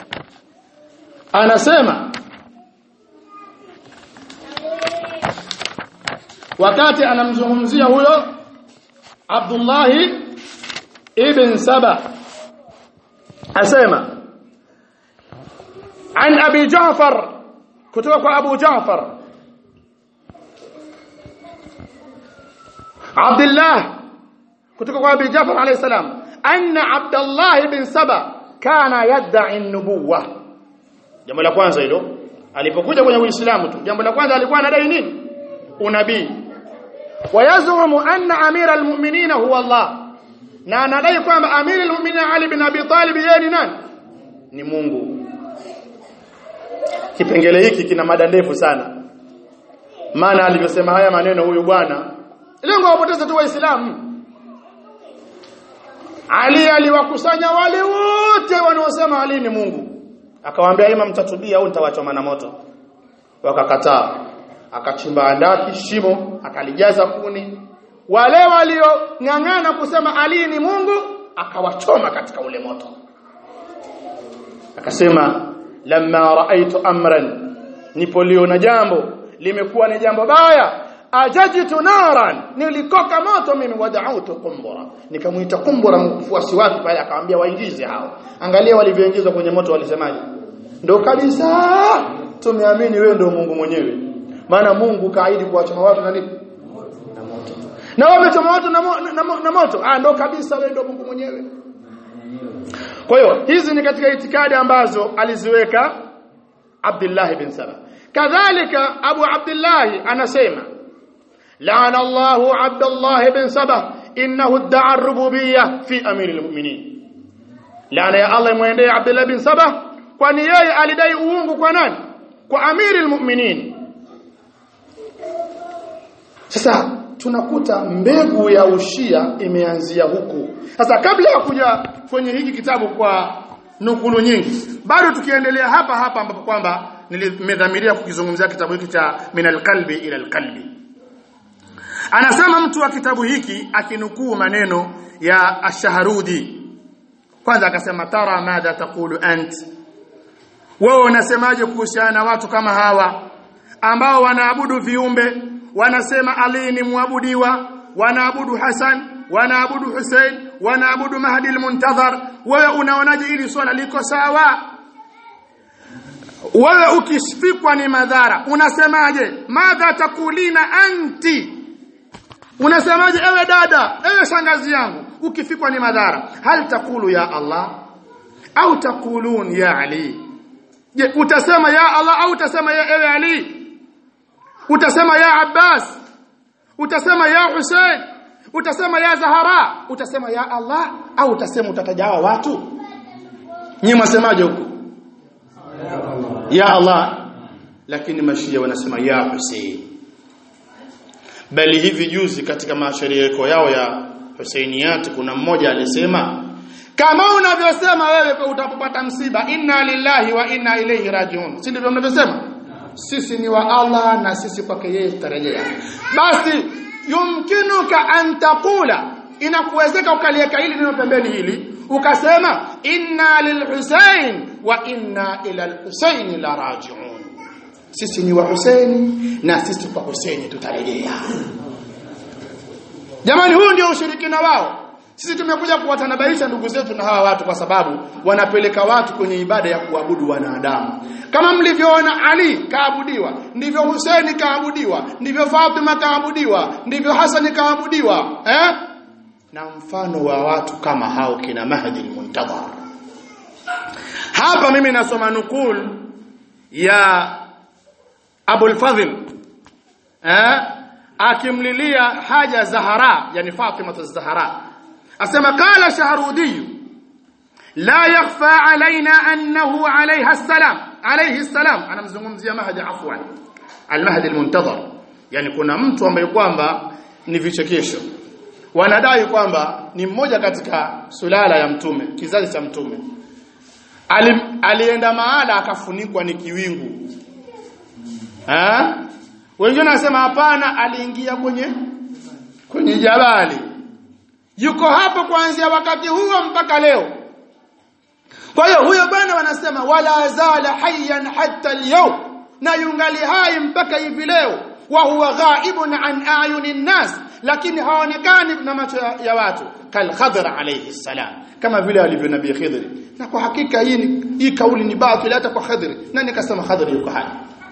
anasema wakati anamzungumzia huyo Abdullah ibn Saba asema عن أبي جعفر كتبك أبو جعفر عبد الله كتبك أبي جعفر عليه السلام أن عبد الله بن سبا كان يدعي النبوة jambo la kwanza hilo alipokuja kwenye uislamu tu jambo la kwanza alikuwa anadai nini unabii wayazumu anna amira almu'minin huwa Allah na anadai kwamba amira almu'minin Ali bin Abi Talib yeye ni nani ni Mungu kipengele hiki kina mada ndefu sana maana alivyosema haya maneno huyu bwana lengo wapoteza tu waislamu Ali aliwakusanya wale wote wanaosema Ali ni Mungu akawaambia ima mtatubia au nitawachoma na moto wakakataa akachimba andaki shimo akalijaza kuni wale waliong'ang'ana kusema Ali ni Mungu akawachoma katika ule moto akasema lamma raaitu amran nipoliona jambo limekuwa ni jambo baya ajajitu naran nilikoka moto mimi wadautu kumbura nikamuita kumbura mfuasi wake pale akamwambia waingize hao angalia walivyoingizwa kwenye moto walisemaje ndo kabisa tumeamini wewe ndio Mungu mwenyewe maana Mungu kaahidi kuwachoma watu na nini na moto na wamechoma watu na, mo, na, na, na moto ah ndo kabisa wewe ndio Mungu mwenyewe kwa hiyo hizi ni katika itikadi ambazo aliziweka Abdullah bin Saba kadhalika Abu Abdullah anasema لعن الله عبد الله بن سبا انه ادعى الربوبيه في امير المؤمنين لعن يا الله muendee Abdullah bin Saba kwani yeye alidai uungu kwa nani kwa amiri almu'minin sasa tunakuta mbegu ya ushia imeanzia huku sasa kabla ya kuja kwenye hiki kitabu kwa nukulu nyingi bado tukiendelea hapa hapa ambapo kwamba nimedhamiria kukizungumzia kitabu hiki cha min alqalbi ila alqalbi anasema mtu wa kitabu hiki akinukuu maneno ya ash-shahrudi kwanza akasema tara madha taqulu ant wewe unasemaje kuhusiana na watu kama hawa ambao wanaabudu viumbe wanasema Ali ni muabudiwa wanaabudu Hasan wanaabudu Hussein wanaabudu Mahdi al-Muntadhar wewe unaonaje ili swala liko sawa wewe ukishfikwa ni madhara unasemaje madha takulina anti unasemaje ewe dada ewe shangazi yangu ukifikwa ni madhara hal takulu ya Allah au takulun ya Ali je utasema ya Allah au utasema ya ewe Ali utasema ya Abbas utasema ya Hussein utasema ya Zahara utasema ya Allah au utasema utatajawa watu nyinyi msemaje huko ya Allah lakini mashia wanasema ya Hussein bali hivi juzi katika mashariki yao ya Husainiyat kuna mmoja alisema kama unavyosema wewe utapopata msiba inna lillahi wa inna ilayhi rajiun si ndivyo mnavyosema sisi ni wa Allah na sisi kwake yeye tutarejea basi yumkinuka an taqula inakuwezeka ukaliweka hili neno pembeni hili ukasema inna lilhusain wa inna ila alhusain la rajiun sisi ni wa Husaini na sisi kwa Husaini tutarejea jamani huu ndio ushirikina wao sisi tumekuja kuwatanabaisha ndugu zetu na hawa watu kwa sababu wanapeleka watu kwenye ibada ya kuabudu wanadamu kama mlivyoona Ali kaabudiwa ndivyo Husaini kaabudiwa ndivyo Fatima kaabudiwa ndivyo Hasani kaabudiwa eh na mfano wa watu kama hao kina Mahdi al-Muntadhar hapa mimi nasoma nukul ya Abu al-Fadhl eh akimlilia haja Zahara yani Fatima az-Zahra asema qala Shahrudi la yakhfa alaina annahu alayha salam alayhi salam anamzungumzia Mahdi afwan al-Mahdi al-Muntadhar yani kuna mtu ambaye kwamba ni vichekesho wanadai kwamba ni mmoja katika sulala ya mtume kizazi cha mtume Ali, alienda mahala akafunikwa ni kiwingu ha? wengine wanasema hapana aliingia kwenye kwenye jabali yuko hapo kuanzia wakati huo mpaka leo kwa hiyo huyo bwana wanasema wala zala hayyan hatta al na yungali hai mpaka hivi leo wa huwa ghaibun an ayuni nas lakini haonekani na macho ya, ya watu kal khadr alayhi salam kama vile alivyo nabii khidr na kwa hakika hii hii kauli ni batil hata kwa khidr nani kasema khidr yuko hai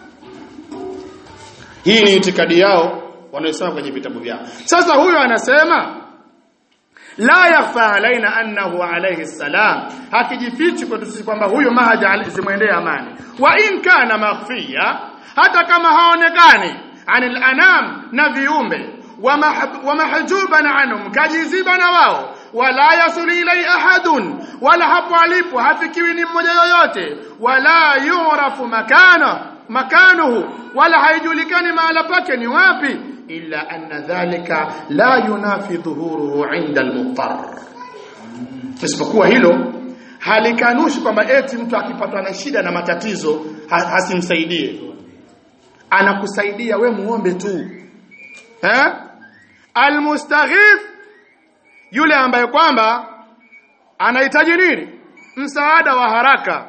hii ni itikadi yao wanaosema kwenye vitabu vyao sasa huyo anasema la yakhfa alaina annahu alayhi salam hakijifichi kwetu sisi kwamba huyo mahadi zimwendee amani wa in kana makhfiya hata kama haonekani anil anam na viumbe wamahjuban anhum kajiziba na wao wala yasul ilai ahadun wala hapo alipo hafikiwi ni mmoja yoyote wala yurafu makana makanuhu wala haijulikani mahala pake ni wapi illa anna dhalika la yunafi dhuhuruhu inda almuttar isipokuwa hilo halikanushi kwamba eti mtu akipatwa na shida na matatizo hasimsaidie anakusaidia we muombe tu eh almustaghith yule ambaye kwamba anahitaji nini msaada wa haraka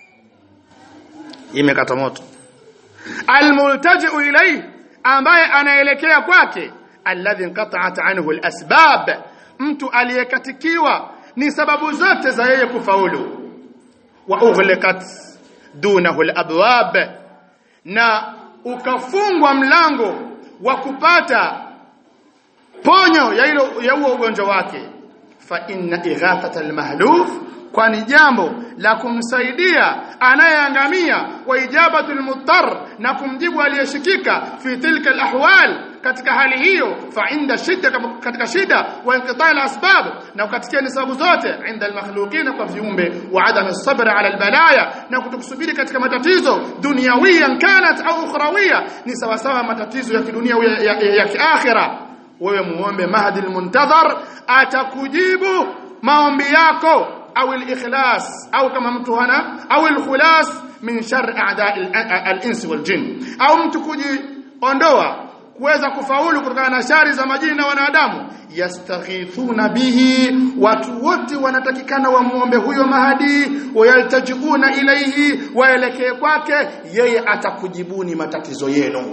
imekata moto almultaji'u ilayhi ambaye anaelekea kwake alladhi inqata'at anhu alasbab mtu aliyekatikiwa ni sababu zote za yeye kufaulu wa ughliqat dunahu alabwab na ukafungwa mlango wa kupata ponyo ya hilo ya huo ugonjwa wake fa inna ighathata almahluf kwani jambo la kumsaidia anayeangamia wa ijabatu almuttar na kumjibu aliyeshikika fi tilka alahwal katika hali hiyo fa inda shida katika shida wa inqita' alasbab na kukatikia ni sababu zote inda almakhluqin kwa viumbe wa adam as-sabr ala albalaya na kutokusubiri katika matatizo dunyawiyan kanat au ukhrawiya ni sawa sawa matatizo ya kidunia ya, ya, ya, ya kiakhira wewe muombe mahdi almuntadhar atakujibu maombi yako au al-ikhlas au kama mtu hana au al-khulas min shar a'da'i al-insi wal jin au mtu kujiondoa kuweza kufaulu kutokana na shari za majini na wanadamu yastaghithuna bihi watu wote wanatakikana wamuombe huyo mahadi wayaltajibuna ilaihi waelekee kwake yeye atakujibuni matatizo yenu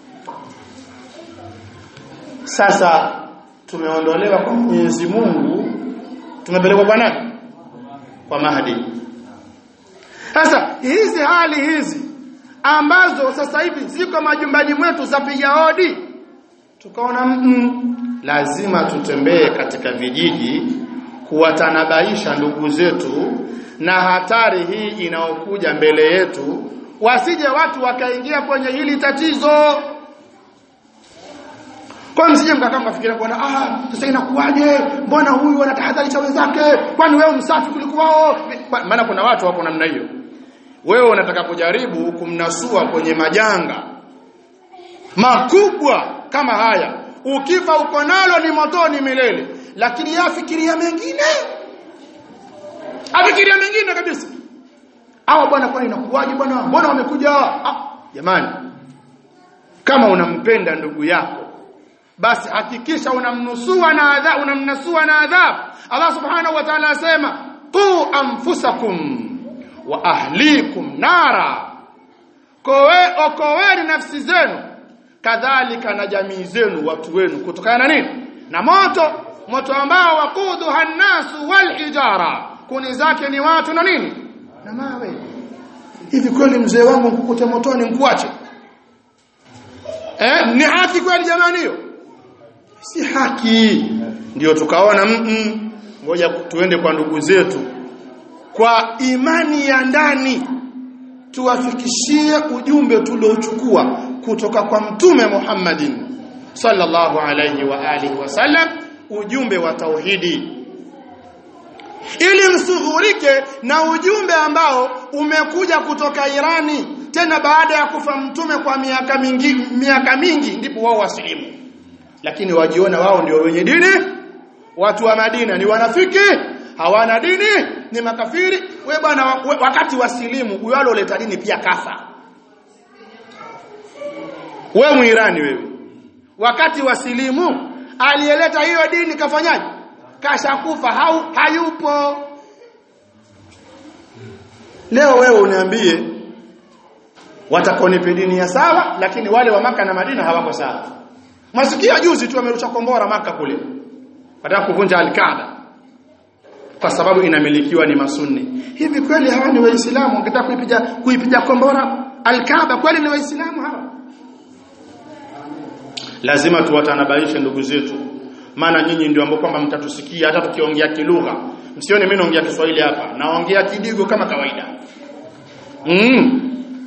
sasa tumeondolewa kwa Mwenyezi Mungu tumepelekwa kwa nani kwa Mahdi sasa hizi hali hizi ambazo sasa hivi ziko majumbani mwetu zapiga hodi tukaona mm, lazima tutembee katika vijiji kuwatanabaisha ndugu zetu na hatari hii inayokuja mbele yetu wasije watu wakaingia kwenye hili tatizo kwa msije mkakaa mkafikiria bwana ah sasa inakuwaje mbona huyu anatahadharisha wenzake kwani wewe msafi kuliko wao maana kuna watu wapo namna hiyo wewe unataka kujaribu kumnasua kwenye majanga makubwa kama haya ukifa uko nalo ni motoni milele lakini yafikiria mengine afikiria mengine kabisa hawa bwana kwani inakuwaje bwana mbona wamekuja ah jamani kama unampenda ndugu yako basi hakikisha unamnusua na adhabu unamnasua na adhabu Allah subhanahu wa ta'ala asema qu anfusakum wa ahlikum nara kowe okoweni nafsi zenu kadhalika na jamii zenu watu wenu kutokana na nini na moto moto ambao waquduha nasu wal hijara kuni zake ni watu na nini na mawe hivi kweli mzee wangu nkukute motoni nkuache eh ni haki kweli jamani hiyo si haki ndio tukaona mm ngoja tuende kwa ndugu zetu kwa imani ya ndani tuwafikishie ujumbe tuliochukua kutoka kwa mtume Muhammadin sallallahu alayhi wa alihi wasallam ujumbe wa tauhidi ili msughurike na ujumbe ambao umekuja kutoka Irani tena baada ya kufa mtume kwa miaka mingi miaka mingi ndipo wao wasilimu lakini wajiona wao ndio wenye dini watu wa Madina ni wanafiki hawana dini ni makafiri we bwana wakati wasilimu huyo aloleta dini pia kafa we muirani wewe wakati wasilimu aliyeleta hiyo dini kafanyaje kashakufa hau hayupo leo wewe uniambie watakonipe dini ya sawa lakini wale wa maka na Madina hawako sawa masikia juzi tu wamerusha kombora maka kule wataka kuvunja al-Kaaba kwa sababu inamilikiwa ni masunni hivi kweli hawa ni waislamu wangetaka kuipiga kuipiga kombora al-Kaaba kweli ni waislamu hawa lazima tuwatanabaishe ndugu zetu maana nyinyi ndio ambao kwamba mtatusikia hata tukiongea kilugha msione mimi naongea Kiswahili hapa naongea kidigo kama kawaida mm.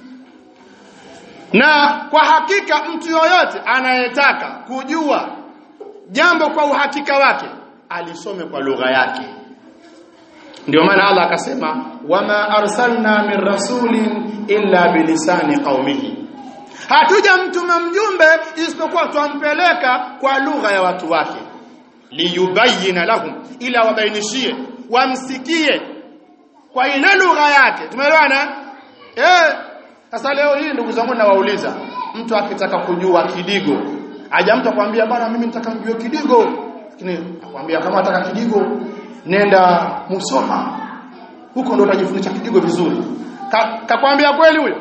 na kwa hakika mtu yoyote anayetaka kujua jambo kwa uhakika wake alisome kwa lugha yake ndio maana Allah akasema wama arsalna min rasulin illa bilisani qaumihi hatuja mtuma mjumbe isipokuwa twampeleka kwa lugha ya watu wake liyubayina lahum ila wabainishie wamsikie kwa ile lugha yake tumeelewana eh sasa leo hii ndugu zangu nawauliza mtu akitaka kujua kidigo aja mtu akwambia bwana mimi nitaka nijue kidigo lakini akwambia kama nataka kidigo nenda Musoma huko ndo utajifundisha kidigo vizuri kakwambia ka kweli huyo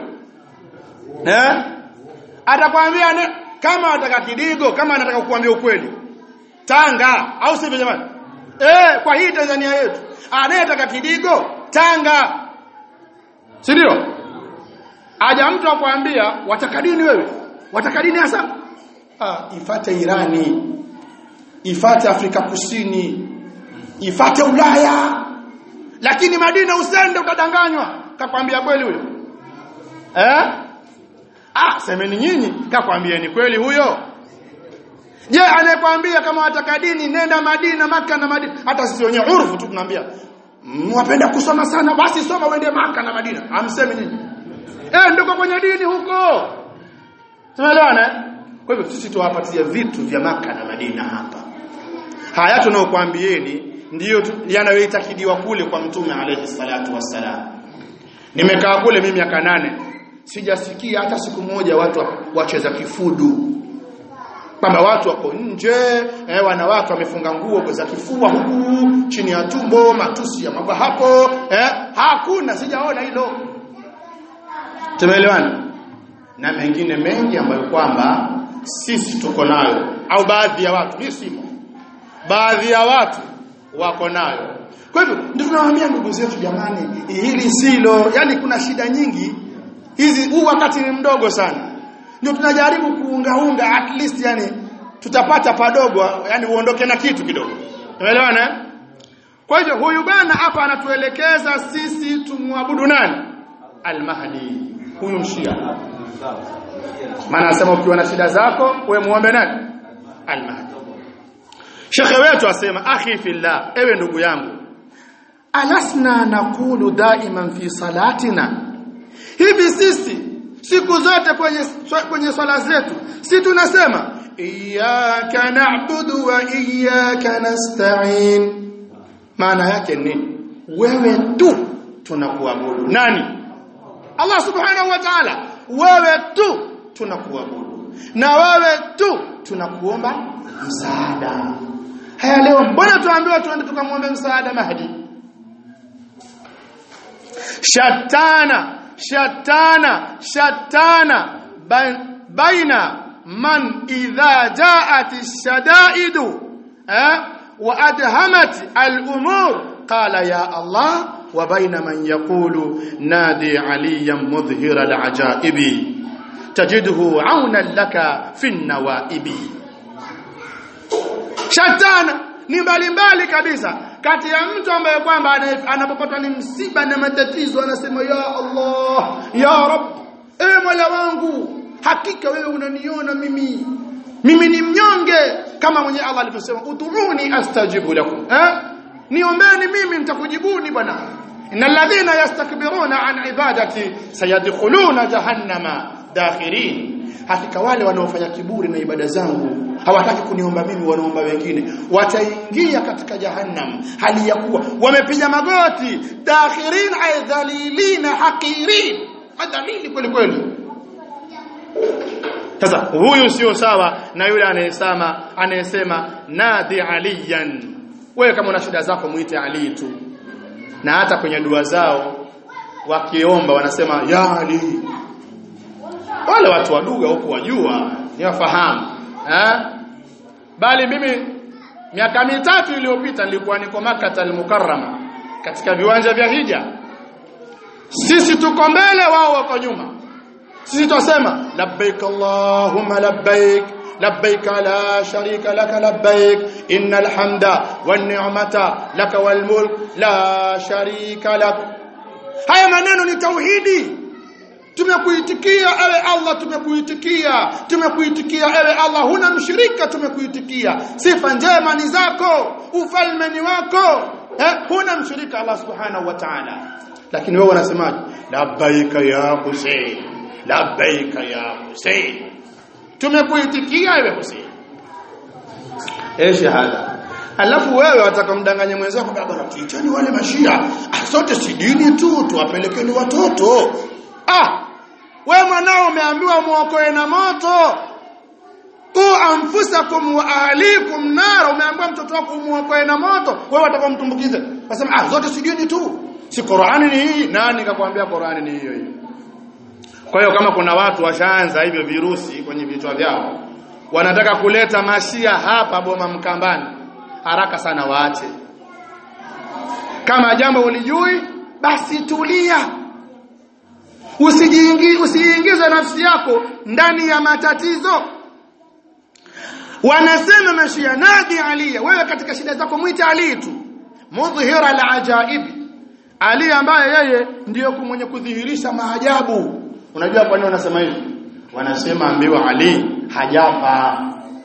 eh atakwambia ne, kama anataka kidigo kama anataka kukuambia ukweli Tanga au sivyo jamani eh kwa hii Tanzania yetu anayetaka kidigo Tanga si ndio aja mtu akwambia wataka dini wewe wataka dini hasa ah ifate Irani ifate Afrika Kusini ifate Ulaya lakini Madina usende utadanganywa kakwambia kweli huyo eh ah semeni nyinyi kakwambia ni kweli huyo je anayekwambia kama wataka dini nenda Madina maka na Madina hata sisi wenyewe urfu tu tunaambia mwapenda kusoma sana basi soma uende maka na Madina amsemi nyinyi eh ndiko kwenye dini huko tumeelewana kwa hivyo sisi tuwapatie vitu vya maka na Madina hapa haya tunaokuambieni ndiyo yanayoitakidiwa kule kwa mtume alayhi salatu wassalam nimekaa kule mimi miaka nane sijasikia hata siku moja watu wacheza kifudu kwamba watu wako nje eh, wanawake wamefunga nguo za kifua huku chini ya tumbo matusi ya mabwa hapo eh, hakuna sijaona hilo tumeelewana na mengine mengi ambayo kwamba sisi tuko nayo au baadhi ya watu mimi simo baadhi ya watu wako nayo kwa hivyo ndio tunawaambia ndugu zetu jamani hili silo yani kuna shida nyingi hizi huu wakati ni mdogo sana ndio tunajaribu kuungaunga at least yani tutapata padogo yani uondoke na kitu kidogo umeelewana kwa hivyo huyu bwana hapa anatuelekeza sisi tumwabudu nani al-mahdi huyu mshia maana anasema ukiwa na shida zako wewe muombe nani al-mahdi Shekhe wetu asema akhi fillah ewe ndugu yangu alasna naqulu daiman fi salatina hivi sisi siku zote kwenye kwenye swala zetu si tunasema iyyaka na'budu wa iyyaka nasta'in maana yake ni wewe tu tunakuabudu nani Allah subhanahu wa ta'ala wewe tu tunakuabudu na wewe tu tunakuomba msaada haya leo mbona tuambiwa tuende tukamwombe msaada Mahdi shatana shatana shatana baina man idha jaat ash-shadaidu wa adhamat al-umur qala ya Allah wa baina man yaqulu nadi aliyan mudhhira al-ajaibi tajidhu aunan laka fi an-nawaibi shatana ni mbalimbali kabisa kati ya mtu ambaye kwamba anapopatwa ni msiba na matatizo anasema ya Allah ya Rabb e Mola wangu hakika wewe unaniona mimi mimi ni mnyonge kama mwenye Allah alivyosema ud'uni astajibu lakum eh niombeni mimi nitakujibuni bwana innal ladhina yastakbiruna an ibadati sayadkhuluna jahannama dakhirin hakika wale wanaofanya kiburi na ibada zangu hawataki kuniomba mimi wanaomba wengine wataingia katika jahannam hali ya kuwa wamepiga magoti dakhirin ay dhalilina haqirin madhalili kweli kweli sasa huyu sio sawa na yule anayesema anayesema nadi aliyan wewe kama una shida zako muite ali tu na hata kwenye dua zao wakiomba wanasema ya ali wale watu wa lugha huko wajua ni wafahamu eh bali mimi miaka mitatu iliyopita nilikuwa niko Makkah al-Mukarrama katika viwanja vya hija sisi tuko mbele wao wako nyuma sisi twasema labbaik allahumma labbaik labbaik la sharika laka labbaik innal hamda wan ni'mata laka wal mulk la sharika lak haya maneno ni tauhidi tumekuitikia ewe Allah tumekuitikia tumekuitikia ewe Allah huna mshirika tumekuitikia sifa njema ni zako ufalme ni wako eh huna mshirika Allah subhanahu wa ta'ala lakini wewe unasemaje labbaika ya Hussein labbaika ya Hussein tumekuitikia ewe Hussein eh shahada alafu wewe watakamdanganya mwenzako baba tuiteni wale mashia sote si dini tu tuwapelekeni watoto ah we mwanao umeambiwa muokoe na moto ku anfusakum wa ahlikum nar umeambiwa mtoto wako muokoe na moto wewe utakomtumbukize wasema ah zote si dini tu si Qur'ani ni hii nani kakwambia Qur'ani ni hiyo hiyo kwa hiyo kama kuna watu washaanza hivyo virusi kwenye vichwa vyao wanataka kuleta mashia hapa boma mkambani haraka sana waache kama jambo ulijui basi tulia usijiingi usiingize nafsi yako ndani ya matatizo wanasema mashia nadi aliya wewe katika shida zako mwite ali tu mudhhira alajaib ali ambaye yeye ndiyo mwenye kudhihirisha maajabu unajua kwa nini wanasema hivi wanasema ambiwa ali hajafa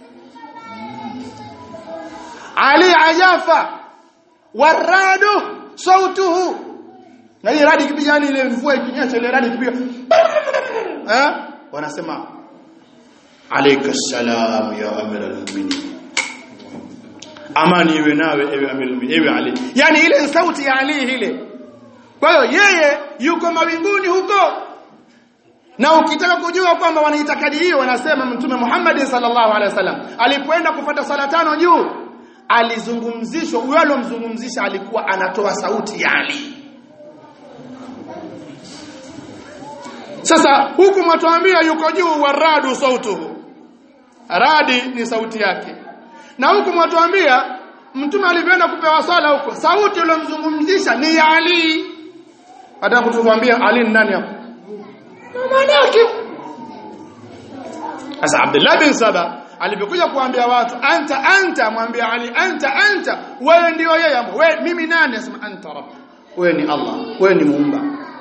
ali hajafa waradu sautuhu na ile radi ikipiga yani ile mvua ikinyesha ile radi ikipiga eh wanasema alayka salam ya amir almu'minin amani iwe nawe ewe amir almu'minin ewe ali yani ile sauti ya ali ile kwa hiyo yeye yuko mawinguni huko na ukitaka kujua kwamba wanaitakadi hiyo wanasema mtume Muhammad sallallahu alaihi wasallam alipoenda kufata sala tano juu alizungumzishwa huyo alomzungumzisha alikuwa anatoa sauti ya Ali Sasa huku mwatuambia yuko juu waradu sautuhu. Radi ni sauti yake. Na huku mwatuambia mtume alivyoenda kupewa sala huko, sauti iliyomzungumzisha ni ya Ali. Hata kutuambia Ali ni nani hapo? Maana yake. Sasa Abdullah bin Saba alipokuja kuambia watu anta anta mwambia Ali anta anta wewe ndio yeye wewe mimi nani asema anta rabb wewe ni Allah wewe ni muumba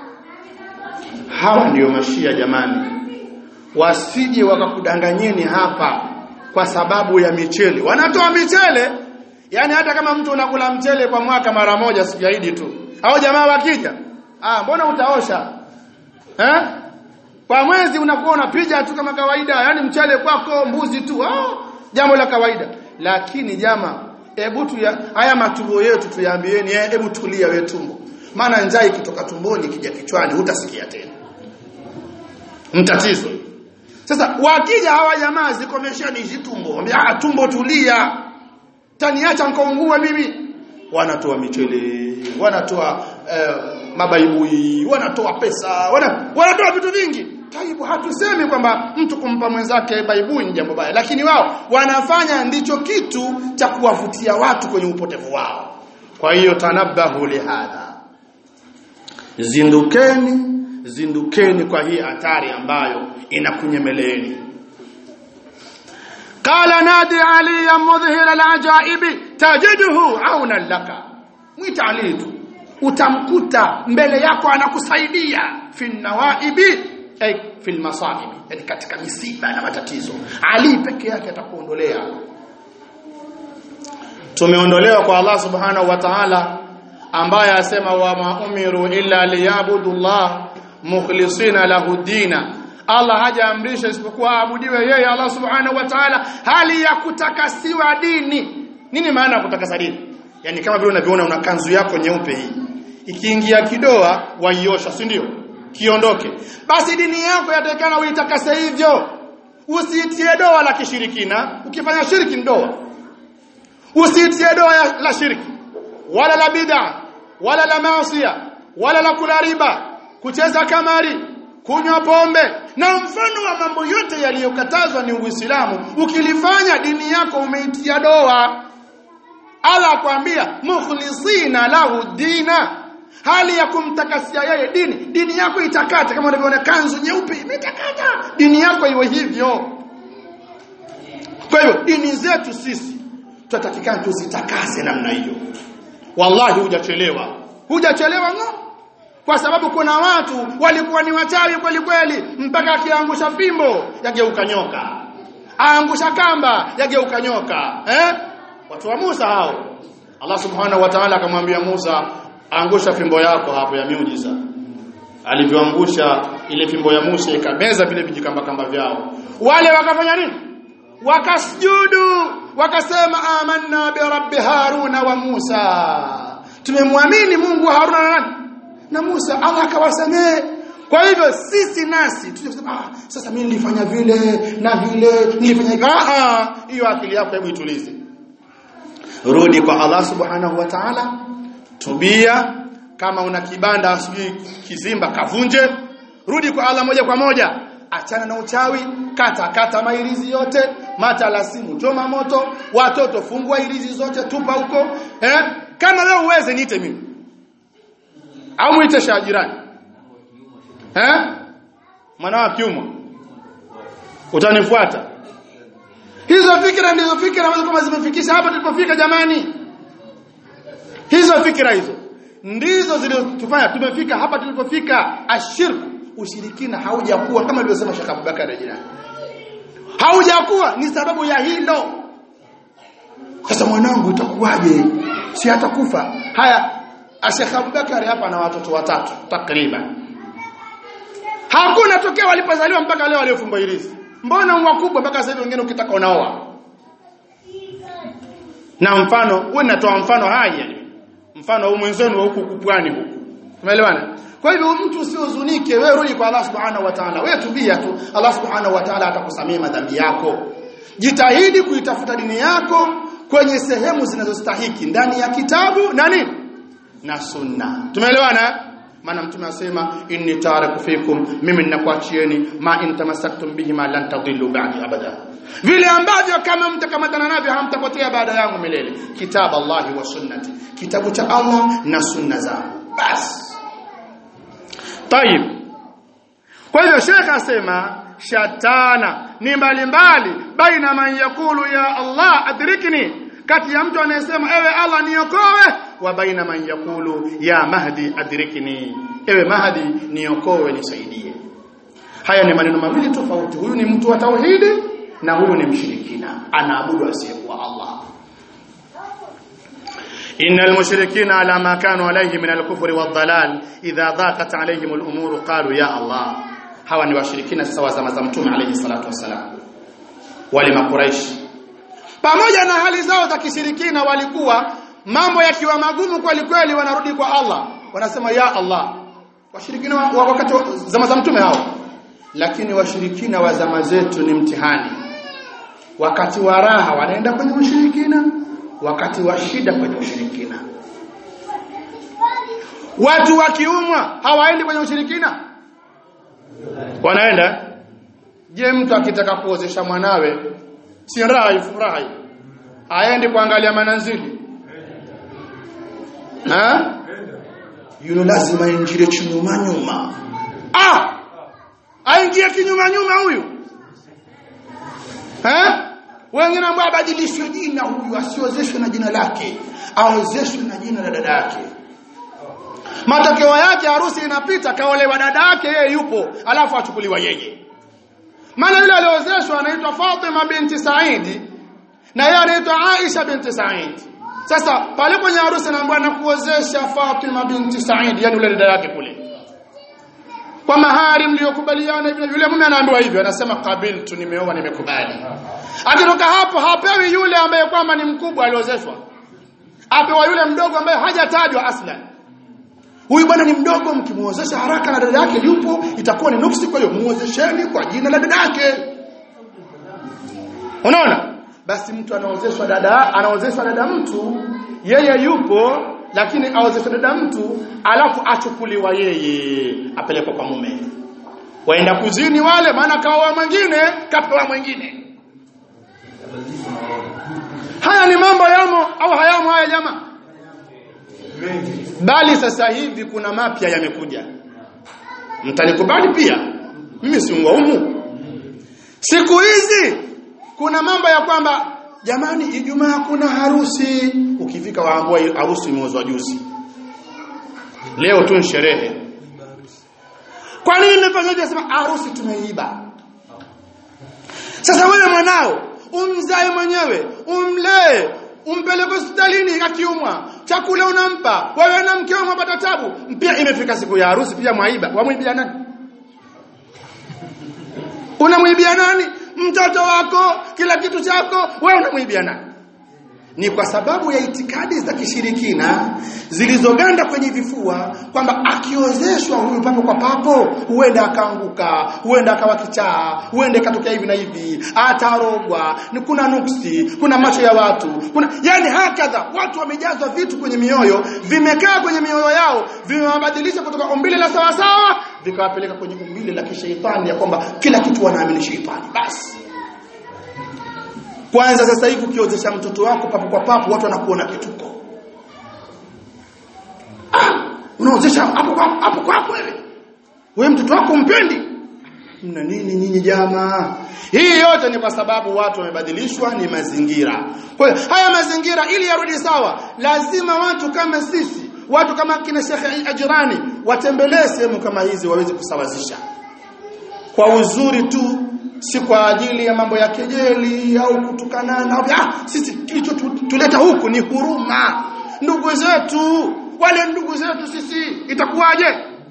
hawa ndiyo mashia jamani wasije wakakudanganyeni hapa kwa sababu ya michele wanatoa michele yani hata kama mtu unakula mchele kwa mwaka mara moja sijaidi tu hao jamaa wakija ah mbona utaosha eh kwa mwezi unakuwa unapiga tu kama kawaida yani mchele kwako mbuzi tu ah jambo la kawaida lakini jama hebu tu haya matumbo yetu tuyaambieni hebu tulia we tumbo maana njaa ikitoka tumboni ikija kichwani hutasikia tena mtatizo sasa wakija hawa jamaa zikomesheni hizi tumbo ah tumbo tulia taniacha nkaungua mimi wanatoa michele wanatoa eh, mabaibui wanatoa pesa wana, wanatoa vitu vingi taibu hatusemi kwamba mtu kumpa mwenzake baibui ni jambo baya lakini wao wanafanya ndicho kitu cha kuwavutia watu kwenye upotevu wao kwa hiyo tanabahu lihadha zindukeni zindukeni kwa hii hatari ambayo inakunyemeleeni qala nadi ali ya mudhhir alajaibi tajiduhu auna laka mwita ali tu utamkuta mbele yako anakusaidia fi nawaibi ay fi almasaib yani katika misiba na matatizo ali peke yake atakuondolea tumeondolewa kwa Allah subhanahu wa ta'ala ambaye asema wa maumiru illa liyabudu Allah mukhlisina lahu dina Allah hajaamrisha isipokuwa aabudiwe yeye Allah subhanahu wa ta'ala hali ya kutakasiwa dini nini maana ya kutakasa dini yani kama vile unavyoona una kanzu yako nyeupe hii ikiingia kidoa waiosha si ndio kiondoke basi dini yako yatakana uitakase hivyo usiitie doa la kishirikina ukifanya shirki ndoa usiitie doa la shirki wala la bid'a wala la maasiya wala la kula riba kucheza kamari kunywa pombe na mfano wa mambo yote yaliyokatazwa ni Uislamu ukilifanya dini yako umeitia doa Allah akwambia mukhlisina lahu dina hali ya kumtakasia yeye dini dini yako itakata kama unavyoona kanzu nyeupe imetakata dini yako iwe hivyo kwa hivyo dini zetu sisi tutatakikana tuzitakase namna hiyo wallahi hujachelewa hujachelewa no kwa sababu kuna watu walikuwa ni wachawi kweli kweli mpaka akiangusha fimbo yageuka nyoka aangusha kamba yageuka nyoka eh watu wa Musa hao Allah subhanahu wa ta'ala akamwambia Musa angusha fimbo yako hapo ya miujiza alivyoangusha ile fimbo ya Musa ikameza vile vijikamba kamba vyao wale wakafanya nini wakasjudu wakasema amanna bi rabbi haruna wa Musa tumemwamini Mungu wa Haruna na nani na Musa Allah akawasamehe kwa hivyo sisi nasi tunasema ah sasa mimi nilifanya vile na vile nilifanya hivi ah hiyo akili yako hebu itulize rudi kwa Allah subhanahu wa ta'ala tubia kama una kibanda asijui kizimba kavunje rudi kwa Allah moja kwa moja achana na uchawi kata kata mailizi yote mata la simu choma moto watoto fungua ilizi zote tupa huko eh kama leo uweze niite mimi au muite shajirani eh mwana wa kiumo utanifuata hizo fikra ndizo fikra ambazo kama zimefikisha hapa tulipofika jamani hizo fikra hizo ndizo zilizotufanya tumefika hapa tulipofika ashirku ushirikina haujakuwa kama alivyosema Sheikh Abubakar jirani haujakuwa ni sababu ya hilo sasa mwanangu itakuwaje si hatakufa haya Sheikh Abubakar hapa na watoto watatu takriban hakuna tokeo walipozaliwa mpaka leo waliofumba ilizi mbona wakubwa mpaka sasa hivi wengine ukitaka unaoa na mfano wewe natoa mfano haya mfano huu mwenzenu wa huku kupwani huku umeelewana kwa hivyo mtu usihuzunike wewe rudi kwa Allah subhanahu wa ta'ala wewe tubia tu Allah subhanahu wa ta'ala atakusamea madhambi yako jitahidi kuitafuta dini yako kwenye sehemu zinazostahiki ndani ya kitabu na nini na sunna tumeelewana maana mtume asema inni taraku fikum mimi ninakuachieni ma in tamassaktum bihi ma lan tadillu ba'di abada vile ambavyo kama mtakamatana navyo hamtapotea baada yangu milele kitabu Allah wa sunnati kitabu cha Allah na sunna zangu basi Tayib. Kwa hivyo Sheikh asema shatana ni mbalimbali baina man yakulu ya Allah adrikni kati ya mtu anayesema ewe Allah niokoe wa baina man yakulu ya Mahdi adrikni ewe Mahdi niokoe nisaidie haya ni maneno mawili tofauti huyu ni mtu wa tauhidi na huyu ni mshirikina anaabudu asiyekuwa Allah إن المشركين على ما كانوا عليه من الكفر والضلال إذا ضاقت عليهم الأمور قالوا يا الله hawa ni washirikina sawa zama za mtume alayhi salatu wasalam wale makuraishi pamoja na hali zao za kishirikina walikuwa mambo yakiwa magumu kweli kweli wanarudi kwa Allah wanasema ya Allah washirikina wa wakati zama za mtume hao lakini washirikina wa zama zetu ni mtihani wakati wa raha wanaenda kwenye ushirikina wakati wa shida kwenye ushirikina watu wakiumwa hawaendi kwenye ushirikina wanaenda je mtu akitaka kuozesha mwanawe si raha furahi aende kuangalia mananzili ha yuno lazima injire kinyuma nyuma ah aingie kinyuma nyuma huyu eh wengine ambao abadilishwe jina huyu asiozeshwe na jina lake aozeshwe na jina la dada yake matokeo yake harusi inapita kaolewa dada yake yeye yupo alafu achukuliwa yeye maana yule aliozeshwa anaitwa Fatima binti Saidi na yeye anaitwa Aisha binti Said sasa pale kwenye harusi anaambiwa nakuozesha Fatima binti Said yani yule dada yake kule kwa mahari mliokubaliana hivyo yule mume anaambiwa hivyo anasema qabiltu nimeoa nimekubali akitoka hapo hapewi yule ambaye kwamba ni mkubwa aliozeshwa apewa yule mdogo ambaye hajatajwa aslan huyu bwana ni mdogo mkimuozesha haraka na dada yake yupo itakuwa ni nuksi kwa hiyo muozesheni kwa jina la dada yake unaona basi mtu anaozeshwa dada anaozeshwa dada mtu yeye yupo lakini aozeshwa dada mtu alafu achukuliwa yeye apelekwa kwa mume waenda kuzini wale maana kaoa mwingine kapewa mwingine haya ni mambo yamo au hayamo haya jamaa bali sasa hivi kuna mapya yamekuja mtanikubali pia mimi si ngaumu siku hizi kuna mambo ya kwamba jamani Ijumaa kuna harusi ukifika waambua harusi imeozwa juzi leo tu sherehe kwa nini mmefanyaje sema harusi tumeiba sasa wewe mwanao umzae mwenyewe umlee umpeleke hospitalini akiumwa chakula unampa wewe na mkeo unapata tabu pia imefika siku ya harusi pia mwaiba wamwibia nani unamwibia nani mtoto wako kila kitu chako wewe unamwibia nani ni kwa sababu ya itikadi za kishirikina zilizoganda kwenye vifua kwamba akiozeshwa huyu papo kwa papo huenda akaanguka huenda akawa kichaa huenda ikatokea hivi na hivi atarogwa ni kuna nuksi kuna macho ya watu kuna yani hakadha watu wamejazwa vitu kwenye mioyo vimekaa kwenye mioyo yao vimewabadilisha kutoka umbile la sawa sawa vikawapeleka kwenye umbile la kishaitani ya kwamba kila kitu wanaamini shaitani basi kwanza sasa hivi ukiozesha mtoto wako papo kwa papo watu wanakuona kituko ah unaozesha hapo kwa hapo kwa hapo wewe wewe mtoto wako umpendi mna nini nyinyi jamaa hii yote ni kwa sababu watu wamebadilishwa ni mazingira kwa hiyo haya mazingira ili yarudi sawa lazima watu kama sisi watu kama kina Sheikh Ajirani watembelee sehemu kama hizi waweze kusawazisha kwa uzuri tu si kwa ajili ya mambo ya kejeli au kutukanana au ah sisi kilichotuleta huku ni huruma ndugu zetu wale ndugu zetu sisi itakuwaje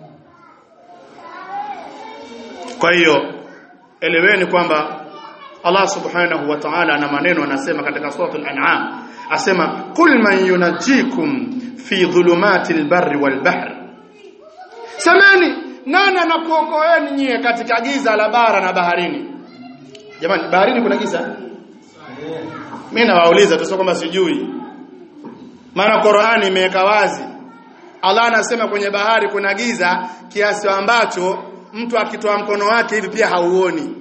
kwa hiyo eleweni kwamba Allah subhanahu wa ta'ala ana maneno anasema katika sura al-an'am asema kul man yunajikum fi dhulumatil barri wal bahr samani nani anakuokoeni nyie katika giza la bara na baharini jamani baharini kuna giza mimi nawauliza tu sio kwamba sijui maana Qur'ani imeweka wazi Allah anasema kwenye bahari kuna giza kiasi ambacho mtu akitoa mkono wake hivi pia hauoni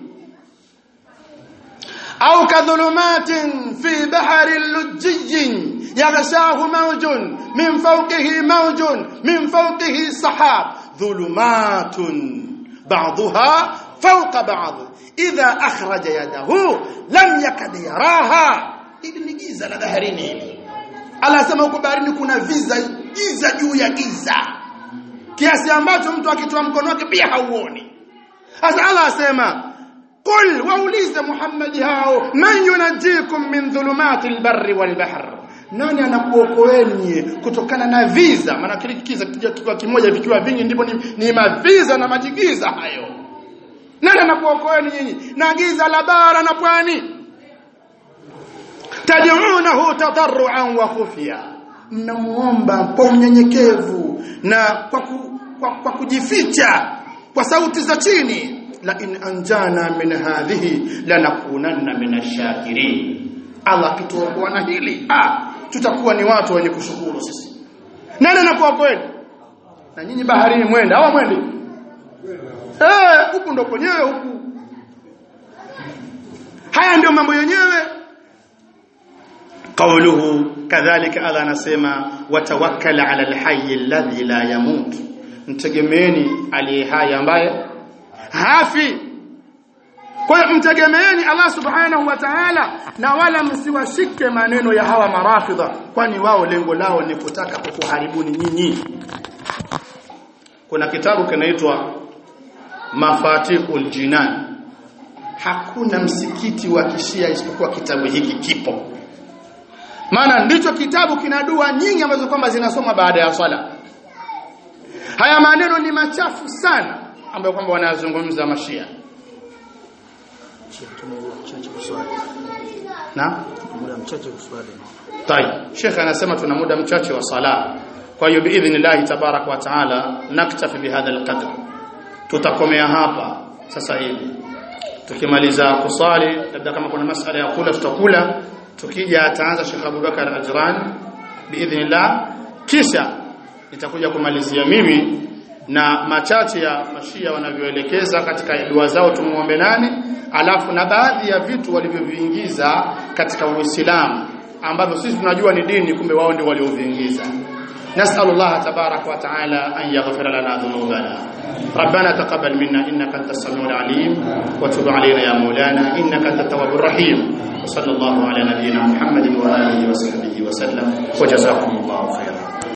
au kadhulumatin fi bahari lujjin yaghshahu mawjun min fawqihi mawjun min fawqihi sahab dhulumatun ba'daha fawqa ba'd idha akhraja yadahu lam yakad yaraha hili ni giza la baharini hili anasema huko baharini kuna viza giza juu ya giza kiasi ambacho mtu akitoa mkono wake pia hauoni sasa Allah asema qul waulize Muhammad hao man yunajikum min dhulumati albarri walbahr nani anakuokoeni kutokana na viza maana kile kiza kikiwa kimoja vikiwa vingi ndipo ni, ni maviza na majigiza hayo nani anakuokoeni nyinyi na giza la bara na pwani tad'unahu tadarruan wa khufya mnamuomba kwa unyenyekevu na kwa, ku, kwa, kwa kujificha kwa sauti za chini la in anjana min hadhihi lanakunanna min ash-shakirin Allah kituokoa na hili ah tutakuwa ni watu wenye kushukuru sisi nani anakuwa kweli na nyinyi baharini mwenda hawa mwende eh huku ndo kwenyewe huku haya ndio mambo yenyewe قوله كذلك الله anasema watawakkal ala alhayy alladhi la yamut mtegemeeni aliye hai ambaye hafi kwa hiyo mtegemeeni Allah subhanahu wa ta'ala na wala msiwashike maneno ya hawa marafidha kwani wao lengo lao ni kutaka kukuharibuni nyinyi kuna kitabu kinaitwa mafatihul jinan hakuna msikiti wa kishia isipokuwa kitabu hiki kipo maana ndicho kitabu kina dua nyingi ambazo kwamba zinasoma baada ya swala haya maneno ni machafu sana ambayo kwamba wanazungumza mashia na muda mchache kuswali طيب Sheikh anasema tuna muda mchache wa sala kwa hiyo biidhnillah tabarak wa taala naktafi bihadha alqadr tutakomea hapa sasa hivi tukimaliza kusali labda kama kuna masala ya kula tutakula tukija ataanza Sheikh Abubakar Ajran biidhnillah kisha nitakuja kumalizia mimi na machache ya mashia wanavyoelekeza katika dua zao tumuombe nani alafu na baadhi ya vitu walivyoviingiza katika Uislamu ambavyo sisi tunajua ni dini kumbe wao ndio walioviingiza نسأل الله تبارك وتعالى أن يغفر لنا ذنوبنا ربنا تقبل منا إنك أنت السميع العليم وتب علينا يا مولانا إنك أنت التواب الرحيم وصلى الله على نبينا محمد وآله وصحبه وسلم وجزاكم الله خيرا